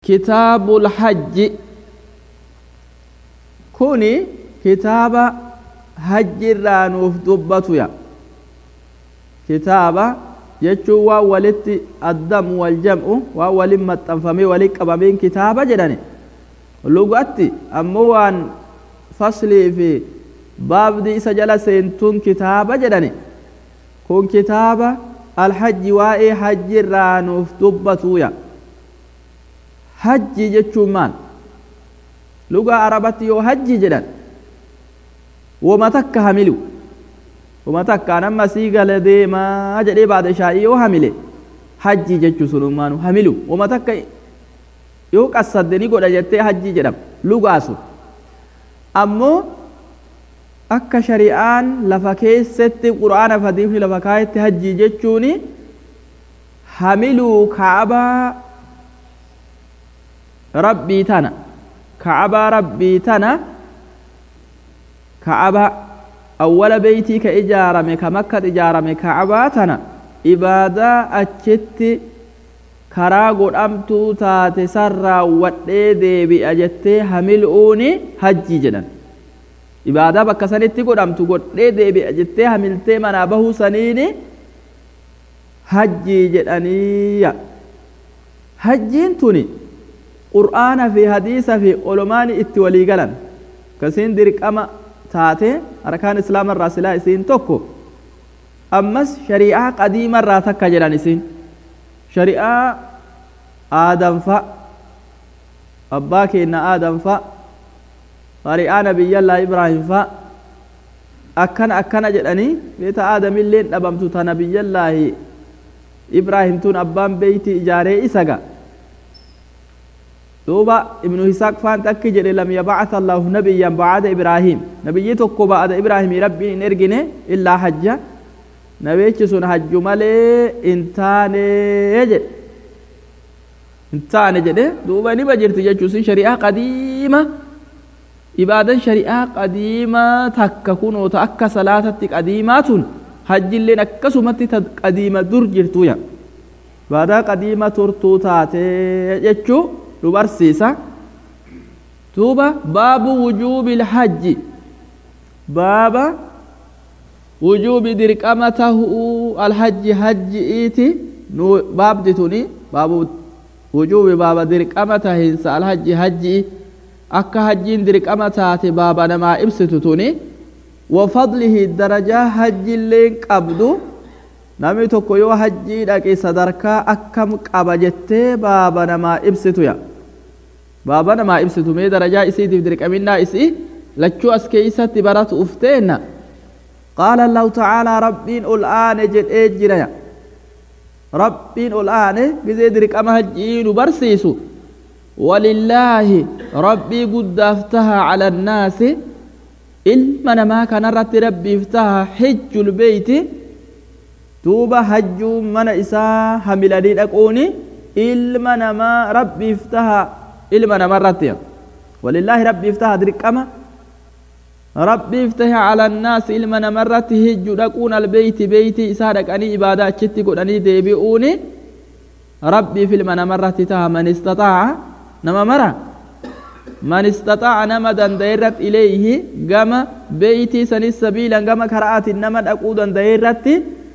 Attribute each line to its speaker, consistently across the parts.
Speaker 1: kitaabul hajji kuni kitaaba hajji irraa nuuf dubbatuya kitaaba jechuun waan walitti addamu wal jam'u waan walin maxxanfamee walin qabameen kitaaba jedhani lugatti ammoo waan faslii fi baabdi isa jala seentuun kitaaba jedhani kun kitaaba alhajji waa'ee hajji irraa nuuf dubbatuya hajji jechuun maal lugaa arabatti yoo hajji jedhan woma takka hamilu woma takka nama sii gala deemaa jedhee baada shaa'ii yoo hamile hajji jechuu sunummaanu hamilu woma takka yoo qassadde ni godha jettee hajji jedhama lugaa sun ammoo akka shari'aan lafa keessatti qur'aana fadiifni lafa kaayetti hajji jechuuni hamiluu kaabaa rabbii tana ka'abaa rabbii tana ka'aba awwala beeytii ka ijaarame ka makkat ijaarame ka'abaa tana ibaadaa achitti karaa godhamtuu taate san raawwadhee deebi'a jettee hamil'uuni hajjii jedhan ibaadaa bakka sanitti godhamtu godhee deebi'a jettee hamiltee manaa bahuu saniini hajjii jedhaniiya hajjiin tuni qur'aana fi hadiisa fi olomaani itti walii galan kasiin dirqama taate arkaan islaama irraa silaa isiin tokko ammas shari'aa qadiima irraa takka jedhan isiin shari'aa aadamfa abbaa keenna aadamfa shari'aa nabiyyallaa ibraahimfa akkana akkana jedhanii beeta aadamilleen dhabamtu ta nabiyyallaahi ibraahimtuun abbaan beeyti ijaaree isaga دوبا ابن هساق فان تكي جري لم يبعث الله نبيا بعد إبراهيم نبي تكو بعد إبراهيم ربي نرجنه إلا حجة نبي سن حج مالي انتاني يجد انتاني جده دوبا نبا جرت جيشوسي شريعة قديمة إبادة شريعة قديمة تككون وتأكى صلاة قديمات حج اللي نكسو متي قديمة در جرتويا بعد قديمة ترتو تاتي جيشو nu barsiisa duuba baabu wujuubi ilhajji baaba wujuubi dirqama tahuu alhajji hajji'iiti nu baabdi tuni baabu wujuubi baaba dirqama tahinsa alhajji hajji'i akka hajjiin dirqama taate baaba namaa ibsitu tuni wafadlihi darajaa hajjiilleen qabdu namni tokko yoo hajjii dhaqe sadarkaa akkam qaba jettee baaba namaa ibsituya baaba namaa ibsitu mee darajaa isiitiif dirqaminnaa isii lachuu as keeysatti baratu ufteenna qaala allahu tacaalaa rabbiin ol aane jedhee jiraya rabbiin ol aane gizee dirqama hajjii nu barsiisu walillaahi rabbii guddaaf taha cala annaasi ilma namaa kanarratti rabbiif taha hijjul beeyti duuba hajjuun mana isaa hamilanii dhaquuni ilma namaa rabbiif taha ilma namarratti walillaahi rabbiif taha dirqama rabbiif tahe cala annaasi ilma namarratti hijju dhaquun albeeyti beeyti isaa dhaqanii ibaadaa achitti godhanii deebi'uuni rabbiif ilma namarratti taha man istaxaaca nama mara man istaxaaca nama danda'e irratti ileeyhi gama beeytii sanis sabiilan gama kara'aatiin nama dhaquu danda'e irratti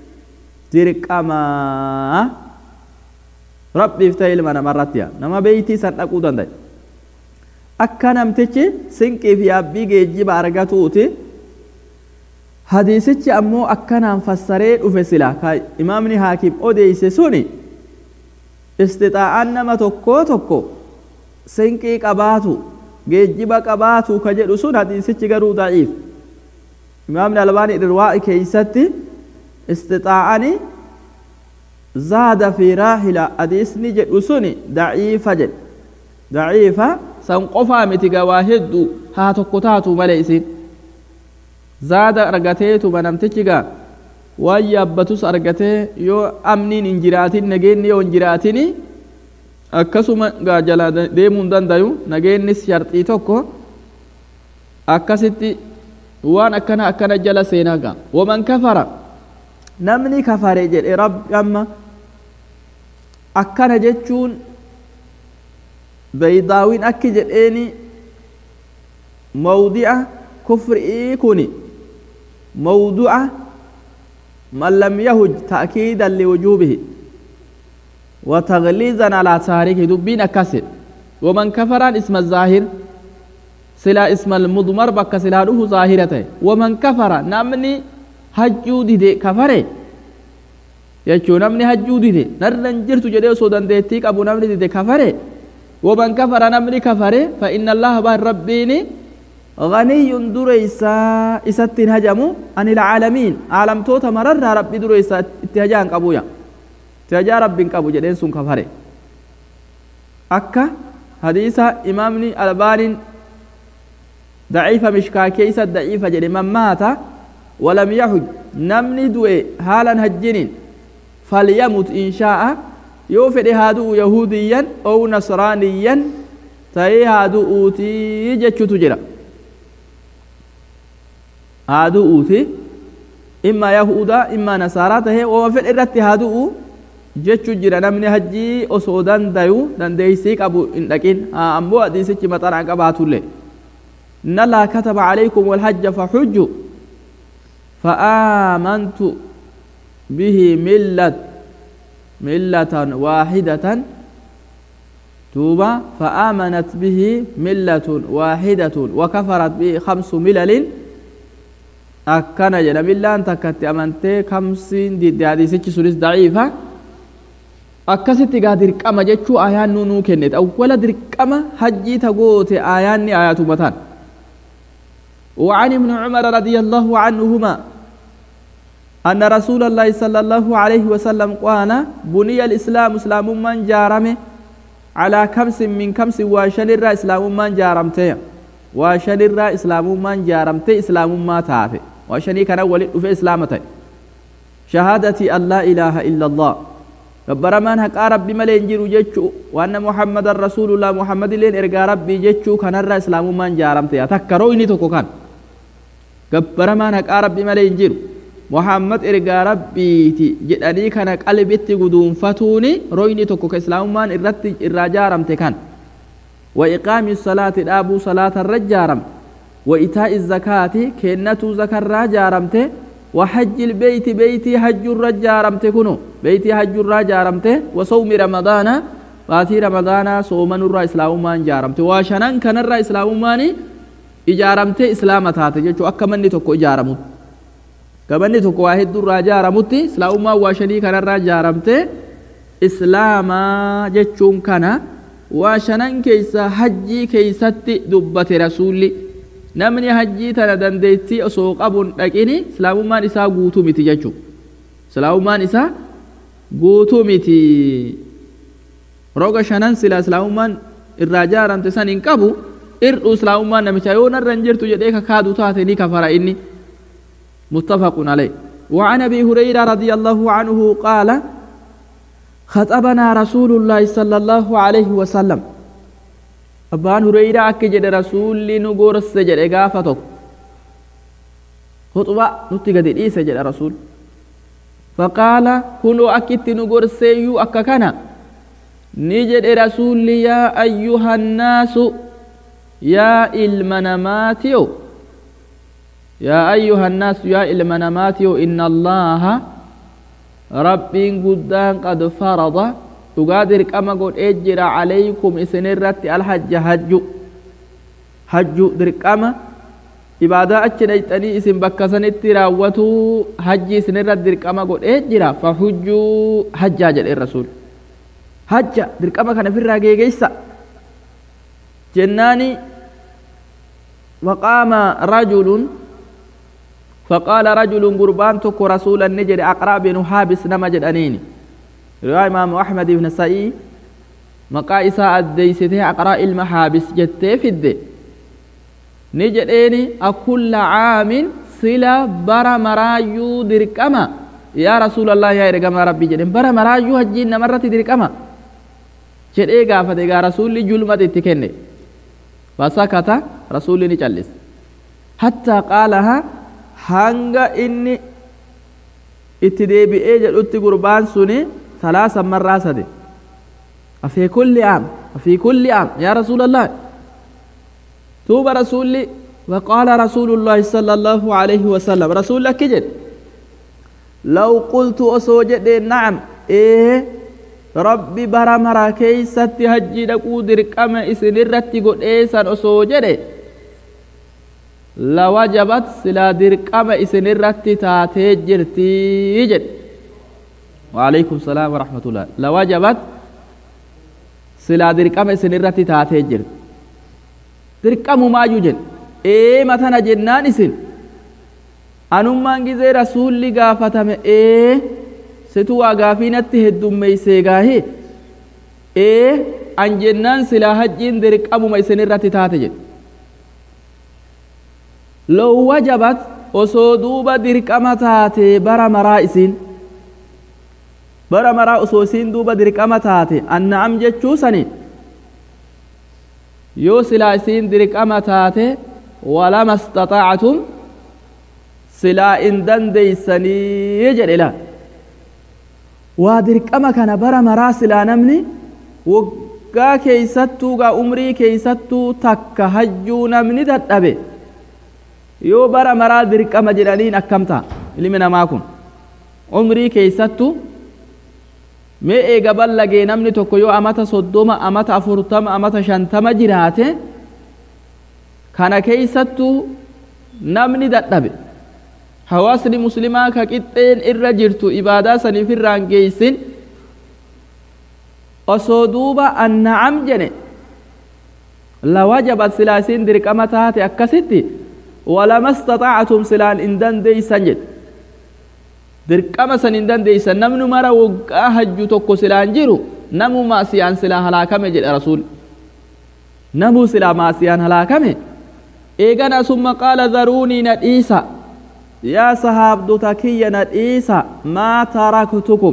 Speaker 1: dirqamaa rabbiif ta'e ilma namarratti nama beeytii san dhaquu danda'e akka namtichi sinqii fi yaabbii geejjiba argatuuti hadiisichi ammoo akkanaan fassaree dhufe sila ka imaamni haakim odeeyse suni istixaa'aan nama tokkoo tokko sinqii qabaatu geejjiba qabaatu ka jedhu sun hadiisichi garuu daciif imaamni albaanii irwaa'i keeysatti istixaa'ani zaada fi raahila hadiisni jedhu suni daciifa jedhe daciifa san qofaa miti gawaa hedduu haa tokko taatu malee isin zaada argateetuma namtichi gaa waan yaabbatus argatee yoo amniin hin jiraatin nageenni yoo hin jiraatini akkasuma gaa jala deemuu hin dandayu nageennis sharxii tokko akkasitti waan akkana akkana jala seenaa gaa waman kafara namni kafare jedhe rabbi amma akkana jechuun beeydaawiin akki jedheeni mawdi'a kufrii kuni mawdu'a man lam yahuj ta'kiidan liwujuubihi wa tagliizan alaa taarikihi dubbiin akkasi waman kafaraan isma zaahir silaa isma almudmar bakka silaa dhufu zaahira ta'e waman kafara namni hajjuu dide kafare jechuu namni hajjuu dide narran jirtu jedhee osoo dandeettii qabu namni dide kafare waman kafara namni kafare fa inna allaha baan rabbiini غني دريسا إساتين هجمو عن العالمين عالم توتا مرر ربي دريسا اتهجان قبويا اتهجا رب قبو جدين سن كفره أكا حديث إمامني البان ضعيفة مشكا كيسة ضعيفة جدي من مات ولم يحج نمني دوي حالا هجنين فليمت إن شاء يوفد هادو يهوديا أو نصرانيا تأي هادو أوتي جتشو تجرى haaduu uuti imma yahuda imma nasaaraa tahe wama fedhe irratti haaduu jechu jira namni hajjii osoo dandayu dandeeysii qabu hin dhaqin ammoo hadiisichi maxanaa qabaatullee إن الله كتب عليكم والحج فحجوا فآمنت به ملة ملة واحدة توبة فآمنت به ملة واحدة وكفرت به خمس ملل akkana jedha millaan takkatti amantee kamsiin didde hadiisichi sunis daciifa akkasitti gaa dirqama jechuu ayaan nuu nuu kennete awwala dirqama hajjii tagoote ayaanni ayaatuma tan وعن ابن عمر رضي الله عنهما أن رسول الله صلى الله عليه وسلم قال بني الإسلام إسلام من جارمه على كمس من كمس وشن الرا إسلام من جارمته وشن الرا إسلام من جارمته إسلام ما تافه وشني كان ولد في إسلامته شهادتي أن لا إله إلا الله gabaramaan haqaa rabbi malee hin jiru jechuu waanna muhammadan rasuulullah muhammad illeen ergaa rabbii jechuu kanarra islaamummaan jaaramte takka royni tokko kan gabbaramaan haqaa rabbi malee hin jiru muhammad ergaa rabbiiti jedhanii kana qalbitti guduunfatuuni royni tokko ka islaamummaan irratti irraa jaaramte kan wa iqaami salaati dhaabuu salaatarra jaaramte wa itaa'i zakaati kennatuu zakarraa jaaramte وحج البيت بيتي حج الرجارمت كنو بيتي حج الرجارمت وصوم رمضان باتي رمضان صومن الرا اسلام مان جارمت وشنن كن الرا اسلام مان اجارمت اسلام تات جچو اكمني توكو اجارمت كمني توكو واحد الرا جارمت اسلام ما وشني كن الرا جارمت اسلام جچون كنا وشنن كيسا حجي كيستي دبت رسولي namni hajjii tana dandeettii osoo qabuun dhaqini islaamummaan isaa guutuu miti jechuudha islaamummaan isaa guutuu miti roga shanan sila islaamummaan irraa jaaramte san hin qabu irdhu islaamummaan namicha yoo narra hin jirtu jedhee kakaadu taate ni kafara inni متفق عليه وعن ابي هريره رضي الله عنه قال خطبنا رسول الله صلى الله عليه وسلم abbaan hureyraa akka jedhe rasuulli nu gorse jedhe gaafa tokko huxuba nutti gadi dhiise jedha rasuul faqaala kunoo akkitti nu gorseeyyuu akka kana ni jedhe rasuulli yaa ayyuhannaasu yaa ilma namaatiyo yaa ayyuhannaasu yaa ilma namaatiyo inna allaaha rabbiin guddaan qad farada dhugaa dirqama godhee jira calaykum isinirratti alhajja hajju hajju dirqama ibaadaa achi dhayxanii isin bakka sanitti raawwatuu hajji isinirratti dirqama godhee jira fahujjuu hajjaa jedhe rasuul hajja dirqama kana ofirraa geegeysa jennaani waqaama rajulun فقال رجل قربان تكو رسولا نجد أقرأ بن حابس نما جدانيني رواية إمام أحمد بن سعيد مقا إساء الديسته أقرأ المحابس جتة في الدي نجديني أكل عام سلا برا مرايو دركما يا رسول الله يا إرقام ربي جدين برا مرايو هجين مرة دركما jedhee gaafate egaa rasuulli julmata itti kenne fasakata rasuulli ni callis hattaa qaalaha hanga inni itti deebi'ee jedhutti gurbaan suni salaasan marraa sade في كل عام في كل عام يا رسول الله توب رسولي وقال رسول الله صلى الله عليه وسلم رسول الله كجد لو قلت أسوجد نعم إيه ربي برا مرا كيست هجي دقو درقم إسن الرتي قد إيسان أسوجد لوجبت سلا درقم إسن الرتي تاتي جرتي جد وعليكم السلام ورحمة الله لوجبت سلا درقم إسن الرتي تاتي جرت درقم ما يوجد ee matana jennaan isin anummaan gizee rasuulli gaafatame ee situ waa gaafiinatti heddummeeysee gaahee ee an jennaan silaa hajjiin dirqamuma isin irratti taate jedhe low wajabat osoo duuba dirqama taate bara maraa isin bara maraa osoo isiin duuba dirqama taate anna'am jechuu sani yoo silaa isiin dirqama taate ولما استطعتم سلا إن دنديسني يجل إلى وادرك أما كان برا مرا سلا نمني وقا كيستو قا أمري كيستو تك هجو نمني دتبه يو برا مرا درك أما جلالين أكمتا اللي من ماكم عمري كيستو mee eega ballagee namni tokko yoo amata soddoma amata afurtama amata shantama jiraate kana keeysattu namni dadhabe hawaasni muslimaa ka qixxeen irra jirtu ibaadaa saniif irraan geeysin osoo duuba anna'am jene lawajabat silaa isin dirqama taate akkasitti walama istaxaactum silaan in dandeeysan jedhe dirqama san hin dandeeysan namni mara woggaa hajju tokko silaan jiru namu maasiyaan silaa halaakame jedhe rasuul namu silaa maasiyaan halaakame eegana summa qaala dharuunii na dhiisa yaa sahaabdota kiyya na dhiisa maa taraktukum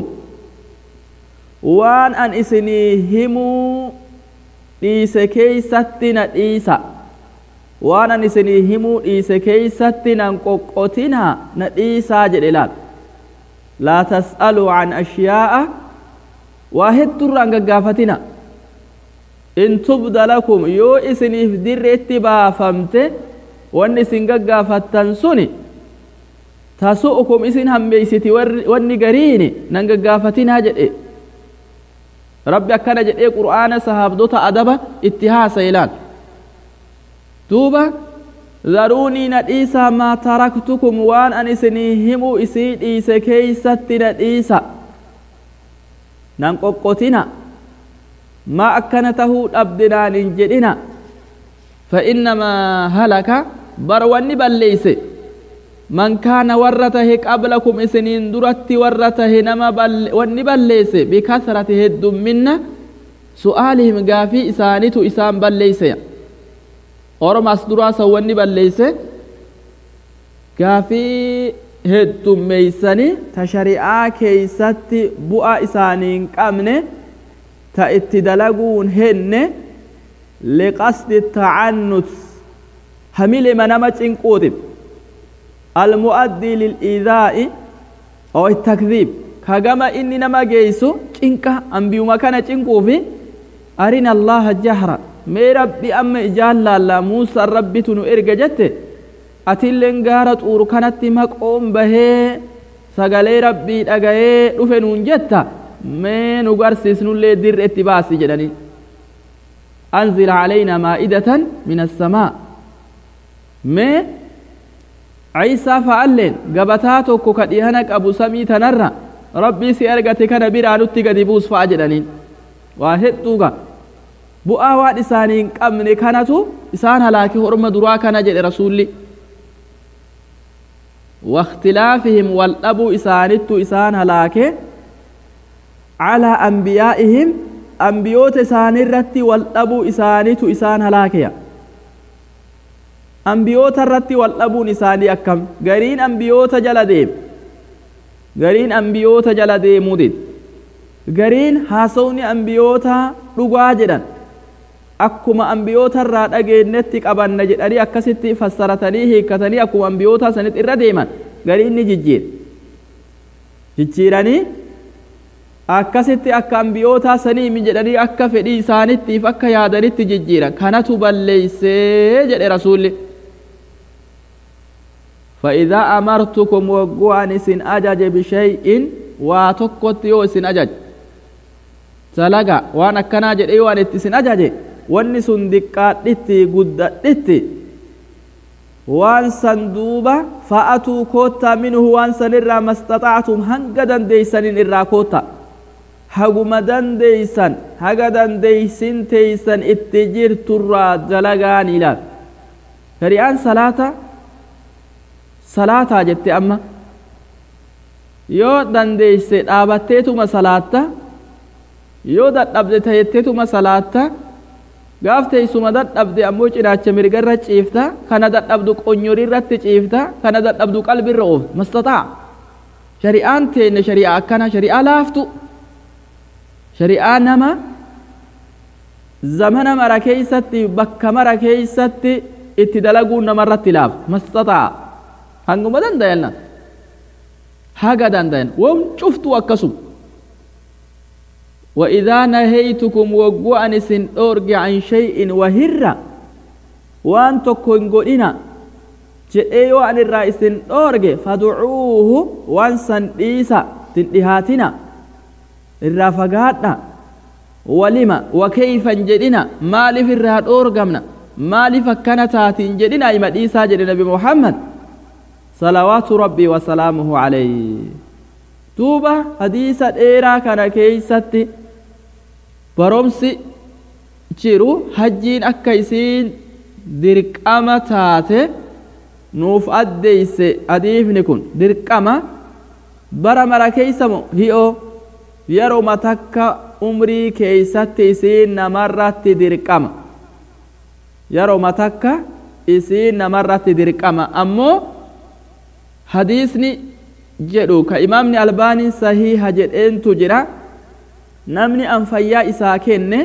Speaker 1: waan an isinii himuu dhiise keeysatti na dhiisa waan an isinii himuu dhiise keeysatti nan qoqqotinaa na dhiisaa jedhe laal laa tas'aluu can ashyaa'a waa heddurraan gaggaafatina in tubda lakum yoo isiniif dirreetti baafamte wanni isin gaggaafattan suni tasu'ukum isin hammeeysiti wanni gariini nan gaggaafatinaa jedhe rabbi akkana jedhee qur'aana sahaabdota adaba itti haasayilaan duuba dharuunii na dhiisaa maa taraktukum waan an isinii himuu isii dhiise keeysatti na dhiisa nan qoqqotina ما أكن تهو أبدنان إن جدنا فإنما هلك بروان بليس من كان ورته قبلكم إسنين درت ورته نما بل ون بليس بكثرة هد منا سؤالهم قافي إسانيت إسان بليس أورم أصدرا سوان بليس قافي هد ميساني تشريعا كيست بؤا إسانين قامنه ta itti dalaguun henne liqasdi tacannut hamilema nama cinquutib almu'addii lil'iidaa'i oo takdiib kagama inni nama geeysu cinqa ambiyuma kana cinquufi arina allaha jahra mee rabbi amma ijaan laallaa muusaan rabbitu nu erga jette atilleen gaara xuuru kanatti maqoon bahee sagalee rabbii dhagayee dhufe nuun jetta mee nu garsiisnullee dirre itti baasi jedhanii anzil calaynaa maa'idatan min assamaa mee ciisaa fa'alleen gabataa tokko ka dhihana qabu samii tanarra rabbii si argate kana biraa nutti gadi buus fa'a jedhaniin waa hedduuga bu'aa waan isaanii hin qabne kanatu isaan halaake horma duraa kana jedhe rasuulli واختلافهم والأبو إسانت إسان هلاكه على أنبيائهم أنبيوت إسان الرتي والأبو إسانت إسان هلاكيا أنبيوت الرتي والأبو إساني أكم غرين أنبيوت جلديم غرين أنبيوت جلديم مدد غرين هاسوني أنبيوت رقاجدا akkuma ambiyoota irraa dhageenyetti qabanna jedhanii akkasitti fassaratanii hiikkatanii akkuma ambiyoota sanitti irra deeman garii inni jijjiir jijjiiranii akkasitti akka ambiyootaa saniimi jedhanii akka fedhii isaanittiif akka yaadanitti jijjiiran kanatu balleeysee jedhe rasuulli فإذا أمرتكم وقوان إسن أجج بشيء واتكوت يو إسن أجج تلقى وانا كنا جد إيوان إسن أجج واني سندقات لتي قدت لتي وان سندوبة فأتوا كوتا منه وان سنرى ما استطعتم هنقدا ديسن إرى كوتا haguma dandeeysan haga dandeeysin teeysan itti jirturraa dalagaan ilaal shari'aan salaata salaataa jette amma yoo dandeeyse dhaabatteetuma salaatta yoo dadhabde tayetteetuma salaatta gaaf teeysuma dadhabde ammoo cinaacha mirgarra ciifta kana dadhabdu qonyorirratti ciifta kana dadhabdu qalbirra oofta mastataa shari'aan teenne shari'aa akkana shari'aa laaftu shari'aa nama zamana mara keeysatti bakka mara keeysatti itti dalaguun namarratti laaf mastataa hanguma dandayanna haga dandayan won cuftu akkasum وإذا نهيتكم وقوة أنسن أورج عن شيء وهرة وأن تكون قلنا جئي وأن الرئيس أورج فدعوه وأنسن إيسا تنتهاتنا الرافقاتنا ولما وكيف جدنا ما لف الرهاد أورجمنا ما لف كانت جدنا إما إيسا جد نبي محمد صلوات ربي وسلامه عليه توبة حديث إيرا كان كيستي baromsi jiru hajjiin akka isiin dirqama taate nuuf addeeyse hadiifni kun dirqama bara mara keeysamo hi'oo yeroma takka umrii keeysatti isiin namarratti dirqama yeroma takka isiin namarratti dirqama ammoo hadiisni jedhu ka imaamni albaanii sahiiha jedheentu jira namni an fayyaa isaa kenne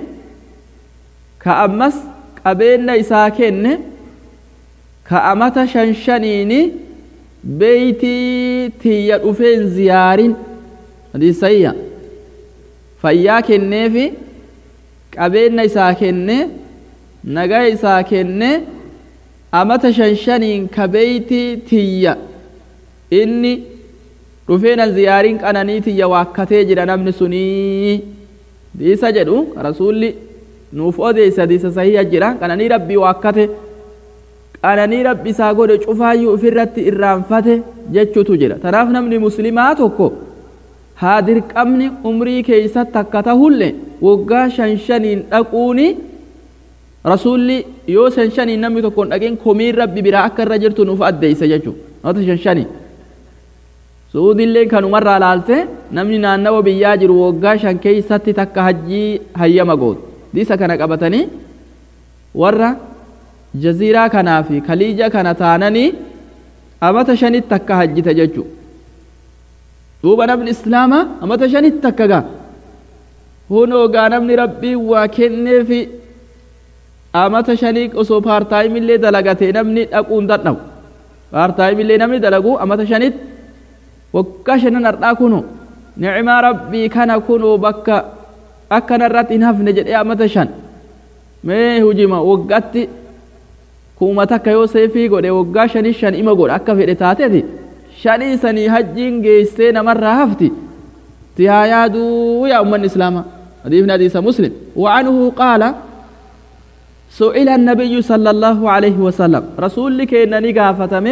Speaker 1: ka ammas qabeenya isaa kenne ka amata shan shaniini beeytii tiyya dhufeen ziyaarin hadiisayya fayyaa kenneefi qabeenya isaa kenne nagaya isaa kenne amata shan shaniin ka beeytii tiyya inni dhufeenan ziyaariin qananii tiyya waakkatee jira namni sunii diisa jedhu rasuulli nuuf odeessa diisa sahiha jira qananii rabbii waakkate qananii rabbi isaa godhe cufaayyuu ofirratti irraanfate jechuutu jira tanaaf namni muslimaa tokko haa dirqamni umrii keeysatti akka tahulle waggaa shan shaniin dhaquuni rasuulli yoo shan shaniin namni tokko hin dhaqin komiin rabbi biraa akka irra jirtu nuuf addeeysa jechuu namata shan shaniin suudilleen kanumarraa laalte namni naannawa biyyaa jiru waggaa shan keeysatti takka hajjii hayyama gootu diisa kana qabatanii warra jaziiraa kanaa fi kaliija kana taananii amata shanitti takka hajjita jechu duuba namni islaamaa amata shanitti takka gaa hunoogaa namni rabbii waa kenneefi amata shanii osoo paartaayimillee dalagatee namni dhaquun dadhabu paartaayimillee namni dalagu amata shanitti waggaa shanan hardhaa kunu ni'imaa rabbii kana kunu bakka akkanarratti hin hafne jedhee amata shan mee hujima waggaatti kuma takka yoo seefii godhe waggaa shanii shan ima godhe akka fedhe taateeti shanii sanii hajjiin geessee namarraa hafti ti haa yaaduu yaa ummanni islaama hadiifni hadiisa muslim وعنه قال سئل النبي صلى الله عليه وسلم رسول كينا نقافتمه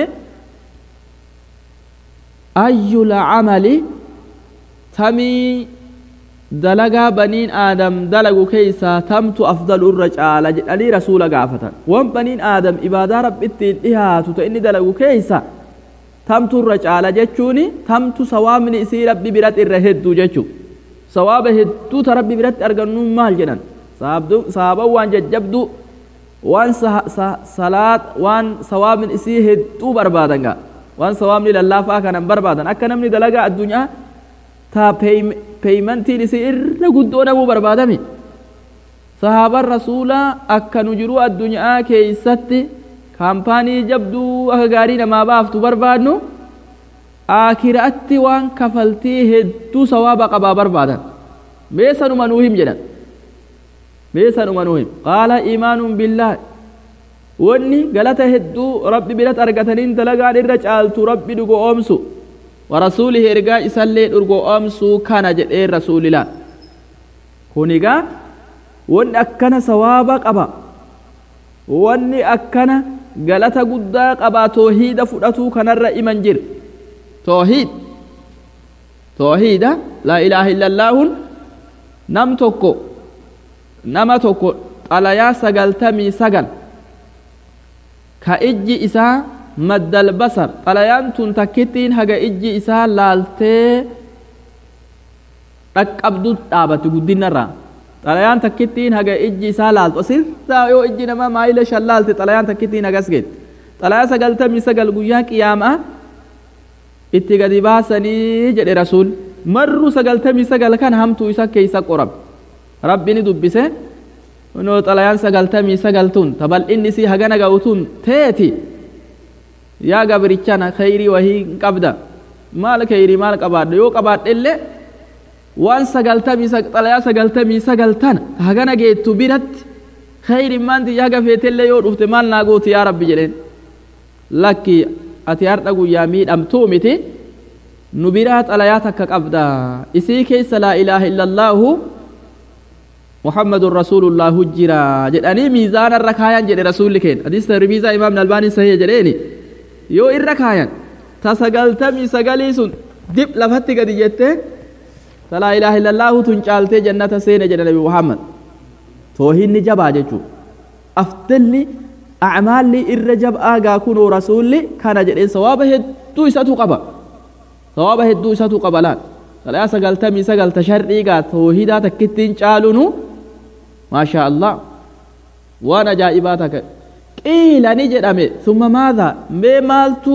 Speaker 1: أي العمل تمي دلقا بنين آدم دلقوا كيسا تمت أفضل الرجال جدني رسول قافة وان بنين آدم إبادة رب اتين إهاتو تإني دلقوا كيسا تمت الرجال جتشوني تمت سواب من إسي ربي برات الرهدو جتشو سواب هدو تربي برات أرغنو مال جنان صحابة وان ججبدو وان صلاة وان سواب من إسي هدو بربادنگا waan sawaabni lallaafaa kanan barbaadan akka namni dalagaa addunyaa taa peeymantiin isii irra guddoo dhabuu barbaadame sahaaban rasuulaa akka nu jiruu addunyaa keeysatti kaampaanii jabduu akka gaarii namaa baaftu barbaadnu aakiraatti waan kafaltii hedduu sawaaba qabaa barbaadan mee sanuma nuu him jedhan mee sanuma nuu him qaala iimaanuun billaahi wanni galata hedduu rabbi biratti argataniin dalagaan irra caaltu rabbi dhugo oomsu warasuulihi ergaa isallee dhugo oomsuu kana jedhee rasuulilaa kun egaa wanni akkana sawaaba qaba wanni akkana galata guddaa qaba toohiida fudhatuu kanarra iman jir toohiid toohiida laa ilaaha illallaahun nam tokko nama tokko xalayaa sagaltamii sagal ka ijji isaa maddal basar xalayaan tun takkittiin haga ijji isaa laaltee dhaqqabdu dhaabatti guddinarraa xalayaan takkittiin haga ijji isaa laaltu asirraa yoo ijji namaa maayila shan laalte xalayaan takkittiin hagas geette xalayaa sagaltamii sagal guyyaa qiyaamaa itti gadi baasanii jedhe rasuul marru sagaltamii sagal kan hamtuu isa keeysa qorab rabbini dubbise noo xalayaan sagaltamii sagal tun tabal'inni isii hagana ga'u tun teeti yaa gabrichana khayrii wahii hin qabda maal khayrii maal qabaadha yoo qabaadhe illee waan sagaltamii xalayaa sagaltamii sagal tana hagana geettu biratti khayrii maanti yaa gafeetellee yoo dhufte maal naa gooti yaa rabbi jedheen lakki ati har'a guyyaa miidhamtuu miti nu biraa xalayaa takka qabda isii keessa laa ilaaha illallaahu muhammadun rasuulullaahu jira jedhanii miizaana irra kaayan jedhe rasuulli keenya hadiis tirmiizaa imaam nalbaaniin sahih jedheeni yoo irra kaayan ta sagaltamii sagalii sun dib lafatti gadi jettee ta laa ilaaha illallaahu tun caaltee jannata seene jedhe nabi muhammad toohinni jabaa jechuu afdalli acmaalli irra jab'aa gaa kunoo rasuulli kana jedheen sawaaba hedduu isatu qaba sawaaba hedduu isatu qaba laal xalayaa sagaltamii sagalta shar'ii gaa toohidaa takkittiin caalunu maashaa allah waan ajaa'ibaa takka qiila ni jedhame summa maadha mee maaltu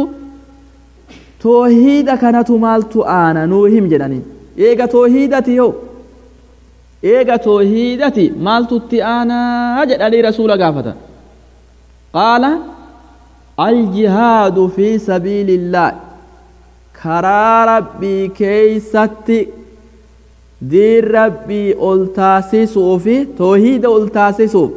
Speaker 1: toohida kanatu maaltu aana nuu him jedhaniin eega toohidati yoo eega toohidati maaltutti aanaa jedhanii rasuula gaafatan qaala aljihaadu fi sabiili illaahi karaa rabbii keeysatti diin rabbii ol taasisuu fi toohiida ol taasisuuf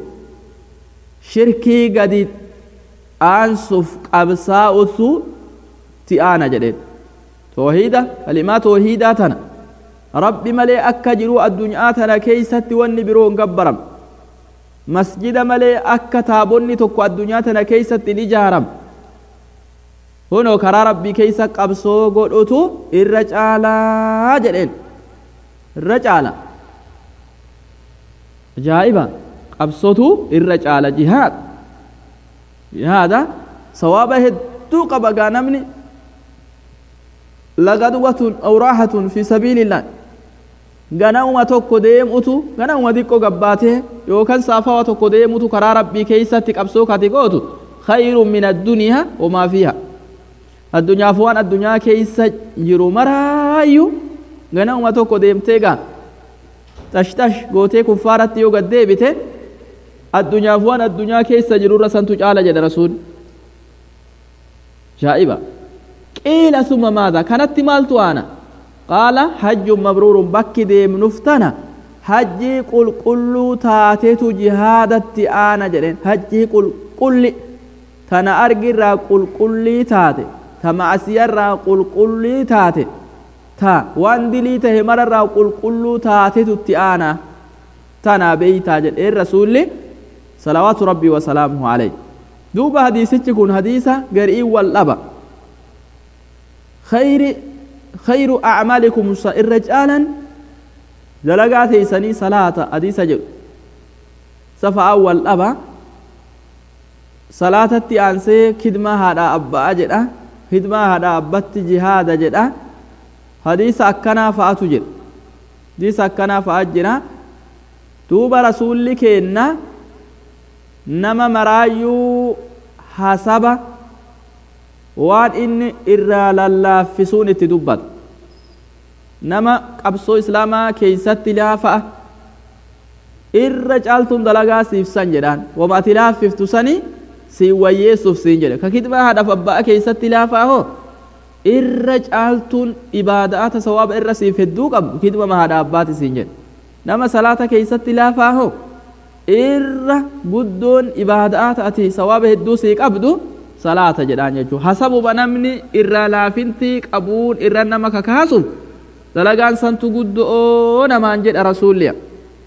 Speaker 1: shirkii gadi aansuuf qabsaa'utu ti aana jedheen toohiida kalimaa toohiidaa tana rabbi malee akka jiru addunyaa tana keeysatti wanni biroo hin gabbaram masjida malee akka taabonni tokko addunyaa tana keeysatti hin ijaaram kunoo karaa rabbii keeysa qabsoo godhutu irra caalaa jedheen irra caala ajaa'iba qabsotu irra caala jihaad jihaada sawaaba hedduu qaba gaa namni lagadwatun aw raahatun fi sabiilillah ganama tokko deemutu ganama xiqqoo gabbaatee yookaan saafawa tokko deemutu karaa rabbii keeysatti qabsoo kati gootu khayrun min addunyaa wamaa fiiha addunyaaf waan addunyaa keeysa jiru maraayyuu ganama tokko deemtee gaa tashtash gootee kuffaaratti yoo gad deebite addunyaaf waan addunyaa keessa jirurra santu caala jedhe rasuul jaa'iba qiila summa maadha kanatti maaltu aana qaala hajjun mabruurun bakki deemnuuf tana hajjii qulqulluu taatetu jihaadatti aana jedheen hajjii qulqulli tana argirraa qulqullii taate ta ma'asiyarraa qulqullii taate ta waan dilii tahe mararraa qulqulluu taatetutti aana tanaa beeytaa jedheen rasuulli salawaatu rabbii wasalaamuhu alayh duuba hadiisichi kun hadiisa garii wal dhaba khayri khayru acmaalikum irra caalan dalagaa teeysanii salaata hadiisa jedhu safa'aa wal dhaba salaatatti aansee kidmaa haadha abba'a jedha kidmaa haadha abbatti jihaada jedha hadiisa akkanaa fa'atu jedha hadiisa akkanaa fa'a jira duuba rasuulli keenna nama maraayyuu hasaba waan inni irraa lallaaffisuun itti dubbata nama qabsoo islaamaa keeysatti laafa'a irra caaltuun dalagaa siifsan jedhaan wama ati laaffiftu sanii siin wayyeessuuf siin jedhe ka kidmaa haadhaaf abba'a keeysatti laafaa hoo irra caaltuun ibaada'ata sawaaba irra siif hedduu qabdu kidmama haadha abbaati siin jedhe nama salaata keeysatti laafaa hoo irra guddoon ibaadaa ta'ati sawaaba hedduu sii qabdu salaata jedhaan jechuu hasabuma namni irraa laafintii qabuun irra nama kakaasuuf dalagaan santu guddoo namaan jedha rasuulliya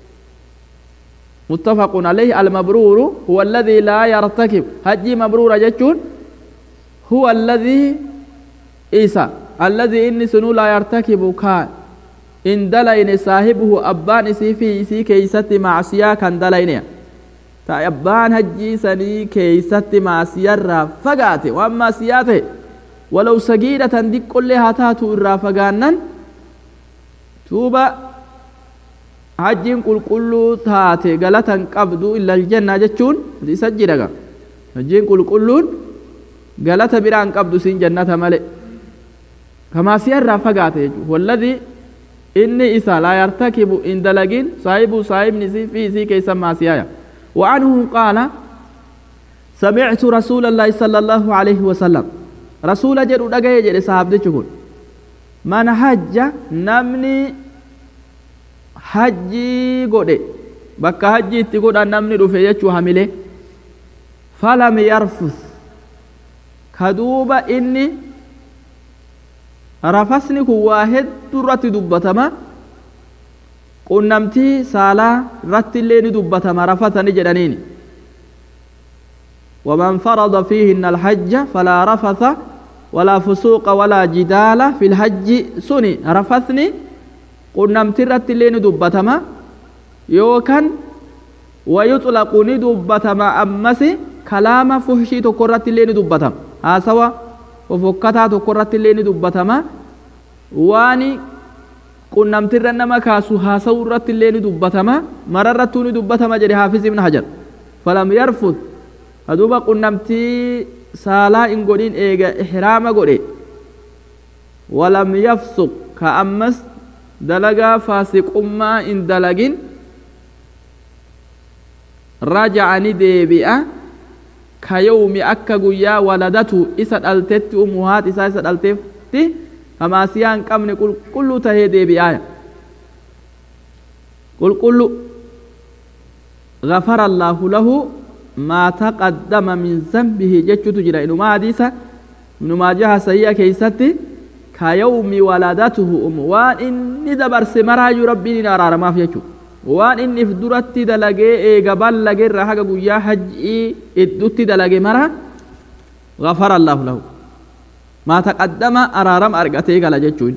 Speaker 1: متفق عليه المبرور هو الذي لا يرتكب هجي مبرور جتون هو الذي إيسا الذي إني سنو لا يرتكب كان إن دلين صاحبه أبان سي في سي كيست معصية كان دلين تا أبان هجي سني كيست معصية را فقات وأما سياته ولو سجيدة دي كلها تاتو إرا فقانا توبا hajjiin qulqulluu taate galatan qabdu illa aljanna jechuun isa jiraga hajjiin qulqulluun galata biraan qabdu siin jannata male kamaasiyarraa fagaate jechuudha walladii inni isa laa yartakibu in dalagin saahibu saahibni isii fi isii keessa maasiyaya وعنه قال سمعت رسول الله صلى الله عليه وسلم رسول جد دغه جد صاحب دچكون من حج نمني hajjii godhe bakka hajjii itti godhan namni dhufe jechuu hamile falam yarfus ka duuba inni rafasni kun waa hedduu irratti dubbatama qunnamtii saalaa irratti illee ni dubbatama rafatani jedhaniini ومن فرض فيهن الحج فلا رفث ولا فسوق ولا جدال في الحج سني رفثني qunnamtii irratti illee ni dubbatama yookaan wayuxlaqu ni dubbatama ammas kalaama fuhshii tokko irratti illee ni dubbatama haasawa fofokkataa tokko irratti illee ni dubbatama waan qunnamtii irra nama kaasu haasawuu irratti illee ni dubbatama mara irrattuu ni dubbatama jedhe haafiz ibn hajar falam yarfud haduuba qunnamtii saalaa hin godhin eega ihraama godhe walam yafsuq ka ammas dalagaa faasiqummaa hin dalagin raja'a ni deebi'a ka yawmi akka guyyaa waladatu isa dhaltetti umuhaat isaa isa dhalteetti hamaasiyaa hin qabne qulqulluu tahee deebi'aaya qulqullu غفر الله له ما تقدم من ذنبه جتشوت جرا إنما حديثا إنما جاء سيئة كيستي كيوم ولدته أم وان إني دبر سمراج ربي نرار ما في يجو وان إني فدرت دلقي إيقا بلقي رحق قويا حجي إدوت دلقي مرا غفر الله له ما تقدم أرارم أرقتي قال جتشون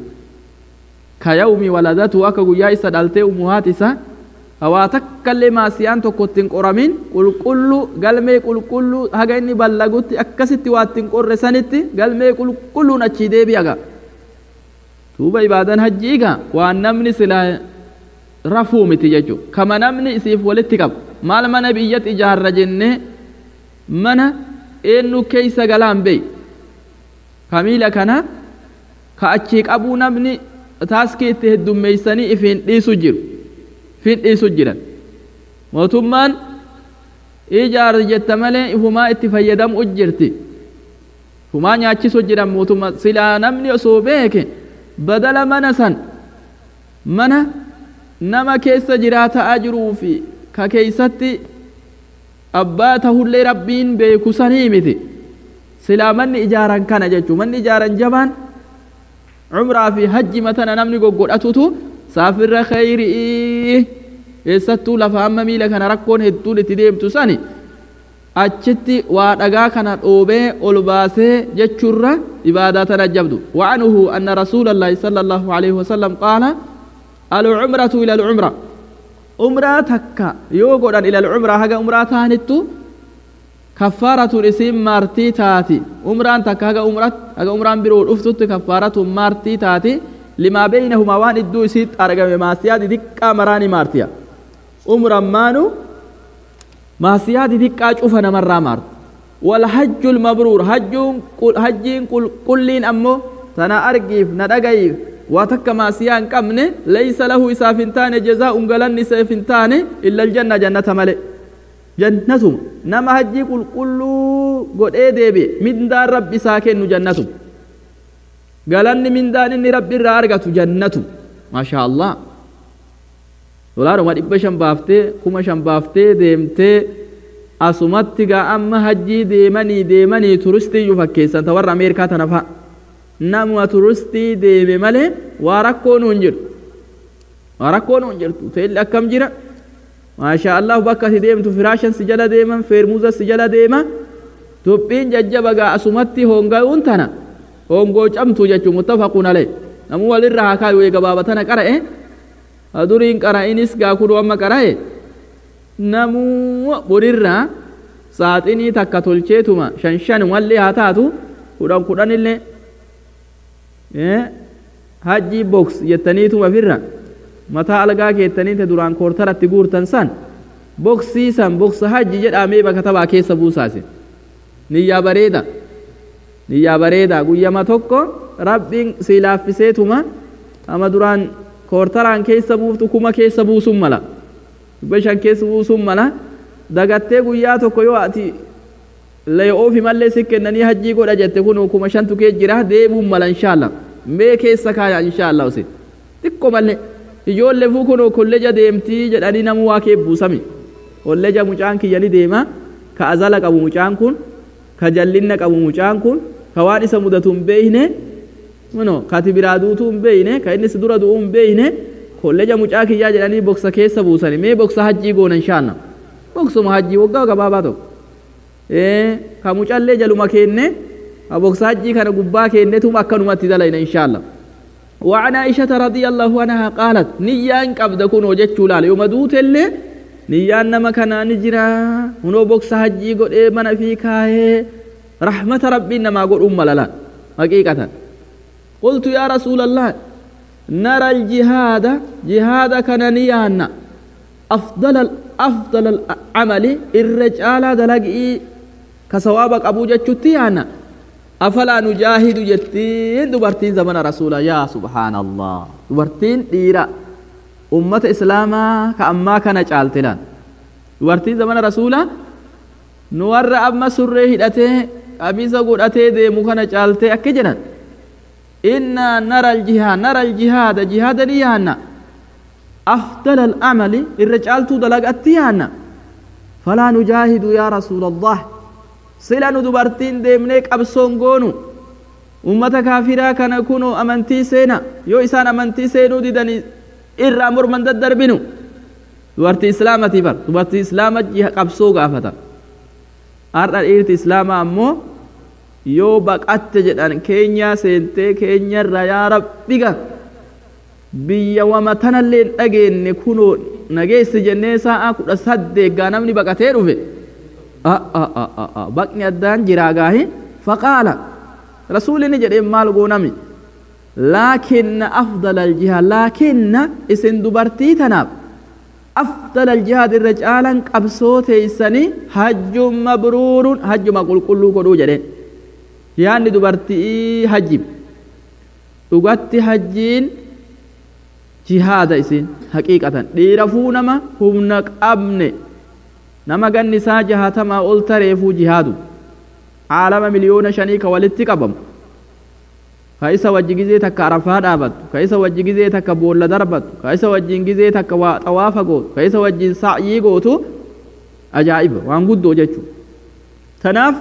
Speaker 1: كيوم ولدته أكا قويا إسدالتي أمهات إسا hawaa takkallee maasiyaan tokko ittiin qoramin qulqullu galmee qulqullu haga inni ballagutti akkasitti waa ittiin qorre sanitti galmee qulqulluun achii deebi'aga duuba ibaadan hajjiiga waan namni silaa rafuu miti jechuudha kama namni isiif walitti qabu maal mana biyyatti ijaarra jennee mana eenyu keeysa galaan beey kamiila kana ka achii qabuu namni taaskii itti heddummeeysanii ifiin dhiisu jiru fidhiisu jiran mootummaan ijaar jetta malee ifumaa itti fayyadamu jirti ifumaa nyaachisu jiran mootummaa silaa namni osoo beeke badala mana san mana nama keessa jiraataa jiruu fi ka keeysatti abbaa tahullee rabbiin beeku sanii miti silaa manni ijaaran kana jechuu manni ijaaran jabaan cumraa fi hajji matana namni goggodhatutu saafirra khayrii eessattuu lafa amma miila kana rakkoon hedduun itti deemtu sani achitti waa dhagaa kana dhoobee ol baasee jechurra ibaadaa tana jabdu وعنه أن رسول الله صلى الله عليه وسلم قال العمرة إلى العمرة عمرة تكا يوغودا إلى العمرة هذا عمرة تانتو كفارة اسم مارتي تاتي عمرة تكا هذا عمرة هذا عمرة برود أفتت كفارة مارتي تاتي لما بينهما وان الدو سيت أرقم ما سيادي دكا مراني مارتيا عمر مانو ما سيادي دكا شوفنا مرة مارت والحج المبرور حج حج كل كلين أمو تنا أرقيف ندقيف واتك ما سيان كمن ليس له إسافنتان جزاء قلن إسافنتان إلا الجنة جنة ملئ جنة نما حج كل كل قد إيه ديبي من دار رب ساكن جنة galanni mindaan inni rabbi irraa argatu jannatu maashaa allah dolaaruma dhibba shan baaftee kuma shan baaftee deemtee asumatti gaa amma hajjii deemanii deemanii turistii iyyuu fakkeessan ta warra ameerikaa tana fa'a nama turistii deeme malee waa rakkoo nuun jiru waa rakkoo nuun jirtu teelli akkam jira maashaa allah bakka ati deemtu firaashan si jala deeman feermuuza si jala deema tuphiin jajjaba gaa asumatti honga'uun tana hongoo camtu jechuun muttafaquun alee namuu walirra haa kaayu gabaabatana qara'e duriin qara'inis gaa kuduu amma qara'e namuu borirraa saaxinii takka tolcheetuma shan shan wallee haa taatu kudhan kudhan illee hajjii boks jettaniituma firra mataa algaa keettaniite duraan koortaratti guurtan san boksii san boksa hajji jedhamee bakka tabaa keessa buusaase niyyaa bareeda niyyaa bareeda guyyama tokko rabbiin si laaffiseetuma ama duraan koortaraan keessa buuftu kuma keessa buusun mala dhibba shan keessa buusun mala dagattee guyyaa tokko yoo ati layoofi mallee si kennanii hajjii godha jette kun kuma shantu kee jira deemuun mala inshaallah mee keessa kaaya inshaallah usin xiqqo mallee ijoollee fuu kun kolleja deemtii jedhanii namuu waa kee buusami kolleja mucaan kiyyani deema ka azala qabu mucaan kun ka jallinna qabu mucaan kun ka waan isa mudatu hin beeyne no kati biraa duutuu hin beeyne ka inni si dura du'uu hin beeyne kolleja mucaa kiyyaa jedhanii boksa keessa buusani mee boksa hajjii goona inshaallah boksuma hajjii waggaa gabaabaa tokko ka mucallee jaluma keenne ka boksa hajjii kana gubbaa keennetum akkanumatti dalayna inshaallah وعن عائشة رضي الله عنها قالت نيان قبض كون وجدت لال يوم دوت اللي نيان نما كان نجرا هنو بوكس حجي قد إيه من في كاي رحمة ربي نما قد أم للا حقيقة قلت يا رسول الله نرى الجهاد جهاد كان نيان أفضل أفضل العمل الرجال دلقي كسوابك أبو جتشتيانا أفلا نجاهد جتين دبرتين زمن رسول يا سبحان الله دبرتين ديرا أمة إسلاما كأما كان جالتلان دبرتين زمن رسول نور أما سره هدته قميص قرأته دي مكان جالته أكجنا إنا نرى الجهاد نرى الجهاد جهاد نيانا أفضل الأعمال الرجال تدلق أتيانا فلا نجاهد يا رسول الله sila nu dubartiin deemnee qabsoon goonu ummata kaafiraa kana kunu amantii seena yoo isaan amantii seenuu didanii irraa morman daddarbinu dubartii islaamati bar dubartii islaama qabsoo gaafata har'a dhiirti islaamaa ammoo yoo baqatte jedhan keenyaa seentee keenyarra yaa rabbiga biyya wama tanallee hin dhageenye kunoo nageessi jennee sa'a kudha saddeeggaa namni baqatee dhufe baqni addaan jiraa gaahi faqaala rasuulini jedheen maal goonami laakinna afdala aljihaad laakinna isin dubartii tanaaf afdala aljihaad irra caalan qabsoo teeysanii hajjun mabruurun hajjuma qulqulluu godhuu jedheen yaanni dubartii hajjib dhugatti hajjiin jihaada isin haqiiqatan dhiira fuu nama humna qabne nama ganni isaa jahatamaa ol tareefuu jihaadu caalama miliyoona shanii ka walitti qabamu ka isa wajji gizee takka arafaa dhaabattu ka isa wajji gizee takka boolla darbattu ka isa wajjin gizee takka waa xawaafa gootu ka isa wajjin sa'yii gootu ajaa'iba waan guddoo jechuu tanaaf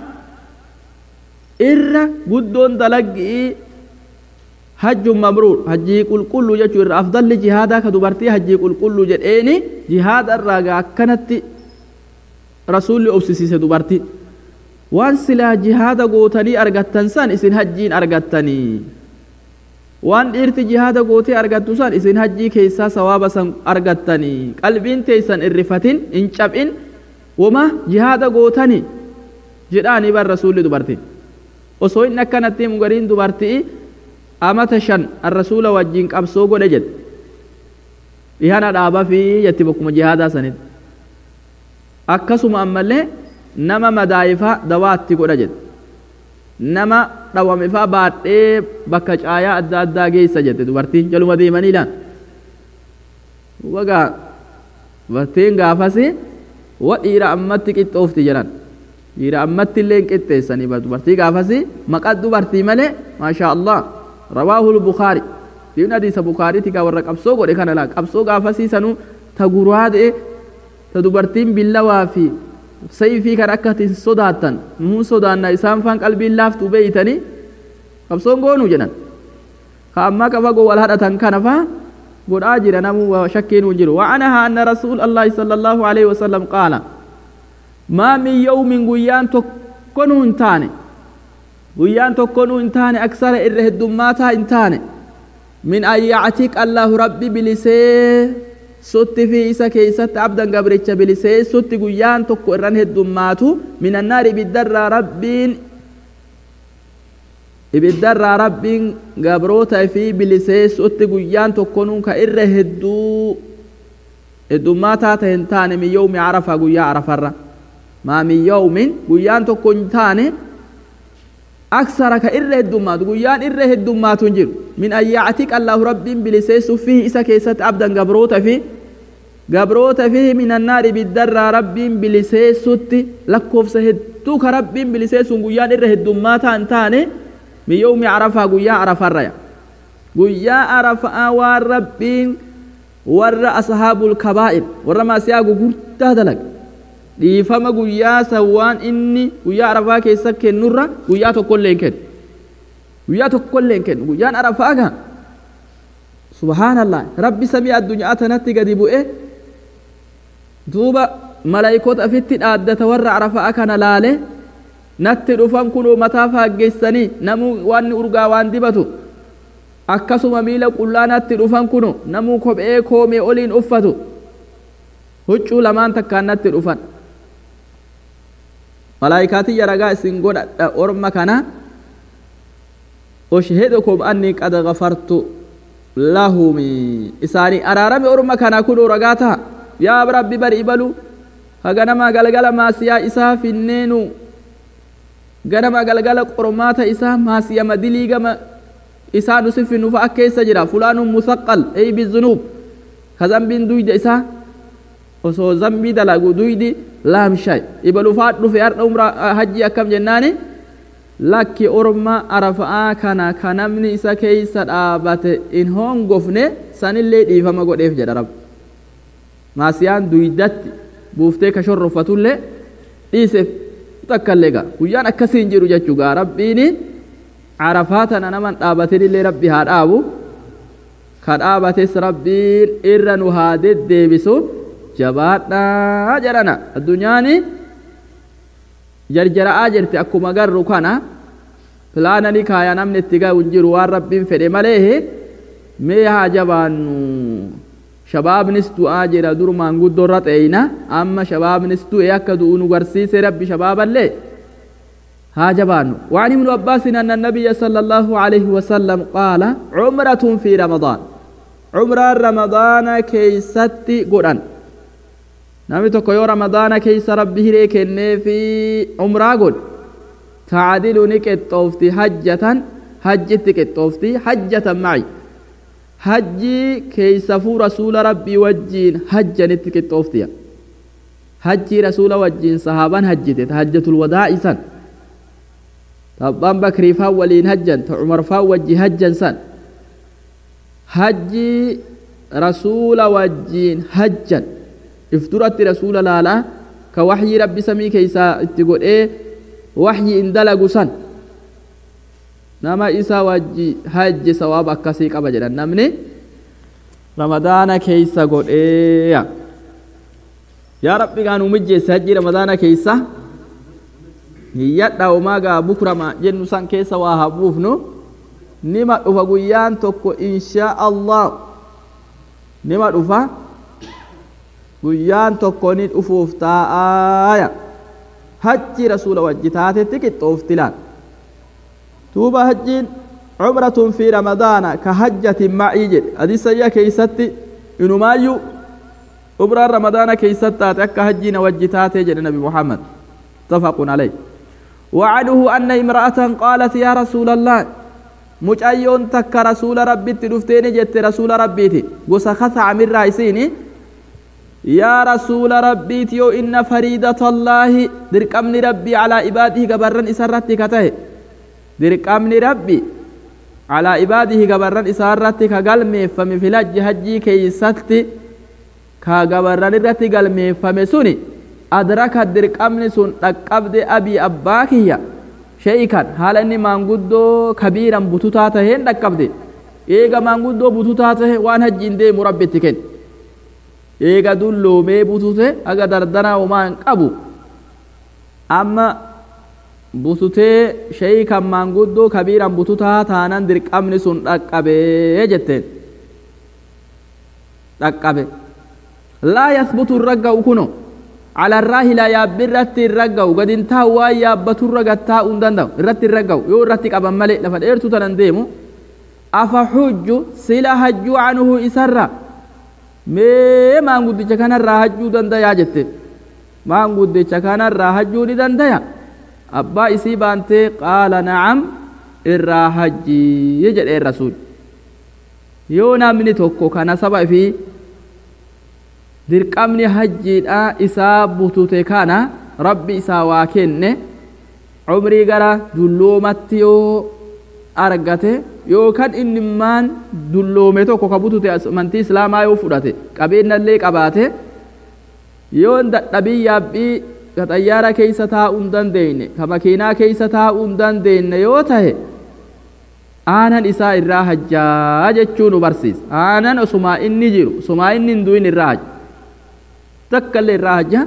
Speaker 1: irra guddoon dalaggii hajjun mabruur hajjii qulqulluu jechuu irra afdalli jihaadaa ka dubartii hajjii qulqulluu jedheeni jihaada irraa gaa akkanatti rasuulli obsisiise dubartii waan silaa jihaada gootanii argattan san isin hajjiin argattanii waan dhiirti jihaada gootee argattu san isin hajjii keessaa sawaaba san argattanii qalbiin teeysan irrifatin hin cab'in wama jihaada gootanii jedhaanii bar rasuulli dubartii osoo inni akkanatti himu gariin dubartii amata shan arrasuula wajjiin qabsoo godhe jedhe dhihana dhaaba fi jetti bakkuma jihaadaa sanitti akkasuma ammallee nama madaa'ifaa dawaatti godha jedhe nama dhawamifaa baadhee bakka caayaa adda addaa geessa jette dubartiin jaluma deemanii laan wagaa dubartiin gaafasi wa dhiira ammatti qixxoofti jedhan dhiira ammatti illee qixxeessanii dubartii gaafasi maqaa dubartii malee maashaa allah rawaahu lbukaari diin hadiisa bukaariiti gaa warra qabsoo godhe kana laa qabsoo gaafasii sanuu ta guraadee ta dubartiin billawaa fi sayfii kan akka itin sodaattan nuun sodaanna isaan faan qalbiin laaftuu beeytanii qabsoon goonuu jedhan ka ammaa qaba goo wal hadhatan kana faa godhaa jira namuu shakkiin hin jiru wa'anahaa anna rasuul allaahi sala allaahu aleyhi wasalam qaala maa min yawmin guyyaan tokkonuu hin taane guyyaan tokkonuu hin taane aksara irra heddummaataa hin taane min an yactiq allaahu rabbi bilisee sutti fi isa keeysatti abdan gabricha bilisee sutti guyyaan tokko irran heddummaatu min annaari ibiddarraa rabbiin ibiddarraa rabbiin gabroota fi bilisee sutti guyyaan tokkonuu ka irra hedduu heddummaataa ta hin taane min yawmi arafa guyyaa arafarra maa min yawmin guyyaan tokko hin taane aksara ka irra heddummaatu guyyaan irra heddummaatu hin jiru min an yactiq allaahu rabbiin biliseessu fihi isa keessatti abdan gabroota fi gabroota fihi min annaari ibiddarraa rabbiin biliseessutti lakkoofsa hedduu ka rabbiin biliseessuun guyyaan irra heddummaataa hin taane min yawmi arafaa guyyaa arafarraya guyyaa arafaa waan rabbiin warra ashaabul kabaa'ir warra maasiyaa gugurdaa dalaga dhiifama guyyaa san waan inni guyyaa arafaa keessa kennurra guyyaa tokkollee hin kennu guyyaa tokkollee hin kennu guyyaan arafaa kan subhaanallah rabbi samii addunyaa tanatti gadi bu'e duuba malaayikoota afitti dhaaddata warra arafaa kana laale natti dhufan kunoo mataa faaggeessanii namuu waan urgaa waan dibatu akkasuma miila qullaa natti dhufan kuno namuu kophee koomee oliin uffatu huccuu lamaan takkaan natti dhufan malaayikaatiyya ragaa isin godhadha orma kana ushhidukum anni qad gafartu lahumi isaanii araarame orma kana kunoo ragaa taha yaa rabbi bari ibalu haganama galgala maasiyaa isaa finneenu ganama galgala qormaata isaa maasiyama dilii gama isaa nusi finnu fa'a keessa jira fulaanun musaqqal ey bizunuub ka zambiin duyda isaa osoo zambii dalagu duydi laamshay ibaluufaa dhufe har'a umra hajji akkam jennaani lakki orma arafa'aa kana ka namni isa keeysa dhaabate in hongofne sanillee dhiifama godheef jedha rabbi maasiyaan duydatti buuftee ka shorrofatullee dhiiseef takkallee gaa guyyaan akkasii hin jiru jechuu gaa rabbiini arafaa tana naman dhaabatinillee rabbi haa dhaabu ka dhaabates rabbiin irra nu haa deddeebisu jabaadhaa jedhana addunyaani jarjara'aa jirti akkuma garru kana pilaanani kaaya namni itti ga'u hin jiru waan rabbiin fedhe malee mee haa jabaannu shabaabnis du'aa jira durmaan guddoorra xeeyna amma shabaabnis du'e akka du'u nu garsiise rabbi shabaaballee ها جبان وعن ابن عباس أن النبي صلى الله عليه وسلم قال عمرة في رمضان عمرة رمضان كيستي قرآن نامي تكو يو رمضان كيس ربه ريك في عمرة قل تعدل نكت طوفتي حجة حجة نكت طوفتي حجة معي حجي كيس فو رسول ربي وجين حجة نتكت طوفتي حجي رسول وجين صحابا حجتت حجة الوداع سن abbaan bakrii faan waliin hajjan ta umar faan wajji hajjan san hajji rasuula wajjiin hajjan if duratti rasuula laalaa ka waxyii rabbi samii keeysaa itti godhee waxyi in dalagu san nama isa wajji hajji sawaaba akkasii qaba jedhan namni ramadaana keeysa godheeya yaa rabbi gaa nu mijjeesse hajji ramadaana keeysa hiyyadha umagaa bukrama jennu san keessa waa habuufnu nima dhufa guyyaan tokko inshaa allah nima dhufa guyyaan tokko ni dhufuuf taa'aaya hajji rasuula wajji taatetti qixxoofti laan tuuba hajjiin cumratun fi ramadaana ka hajjatin macii jedhe hadisayya keeysatti inumaayyuu umraan ramadaana keeysatti taate akka hajjiina wajji taatee jedhe nabi muhammad متفق عليه وعنه أن امرأة قالت يا رسول الله مجايون تك رسول ربي تدفتين جت رسول ربي تي وسخث عمر رايسيني يا رسول ربي تيو إن فريدة الله درك أمن ربي على عباده قبرن إسرتي كته درك أمن ربي على عباده قبرن إسرتي كقلمي فمي فلج هجي كي ستي ka gabarran irratti galmeeffame suni adraka dirqamni sun dhaqqabde abii abbaa kiyya shee'ikan haala inni maanguddoo kabiiran bututaa taheen dhaqqabde eega maanguddoo bututaa tahe waan hajjiin deemu rabbitti kenne eega dulloomee butute aga dardanaa homaa hin qabu amma bututee shee'ikan maanguddoo kabiiran bututaa taanan dirqamni sun dhaqqabee jetteen dhaqqabe laa yasbutu irra ga'u kuno على الراهلة يا برت الرجو قد انتهى يا بتر رجتا وندندو الرت الرجو يو الرت قبل ملئ لفد إرتو تننديمو أفحج سلا هجو عنه إسرا مي ما نقول كان الراهجو دندا يا جت ما نقول كان الراهجو دندا يا أبا إسي بانتي قال نعم الراهجي يجد الرسول يونا مني توكو كان سبع في dirqamni hajjiidha isaa butute kana rabbi isaa waa kenne umrii gara dulloomatti yoo argate yookaan inni maan dulloome tokko ka butute amantii islaamaa yoo fudhate qabeenyallee qabaate yoo dadhabii yaabbii ka xayyaara keessa taa'uu hin dandeenye ka makiinaa keessa taa'uu hin dandeenye yoo tahe aanan isaa irraa hajjaa jechuu nu barsiisa aanan osumaa inni jiru osumaa inni hin du'in irraa hajja takka illee irraa hajja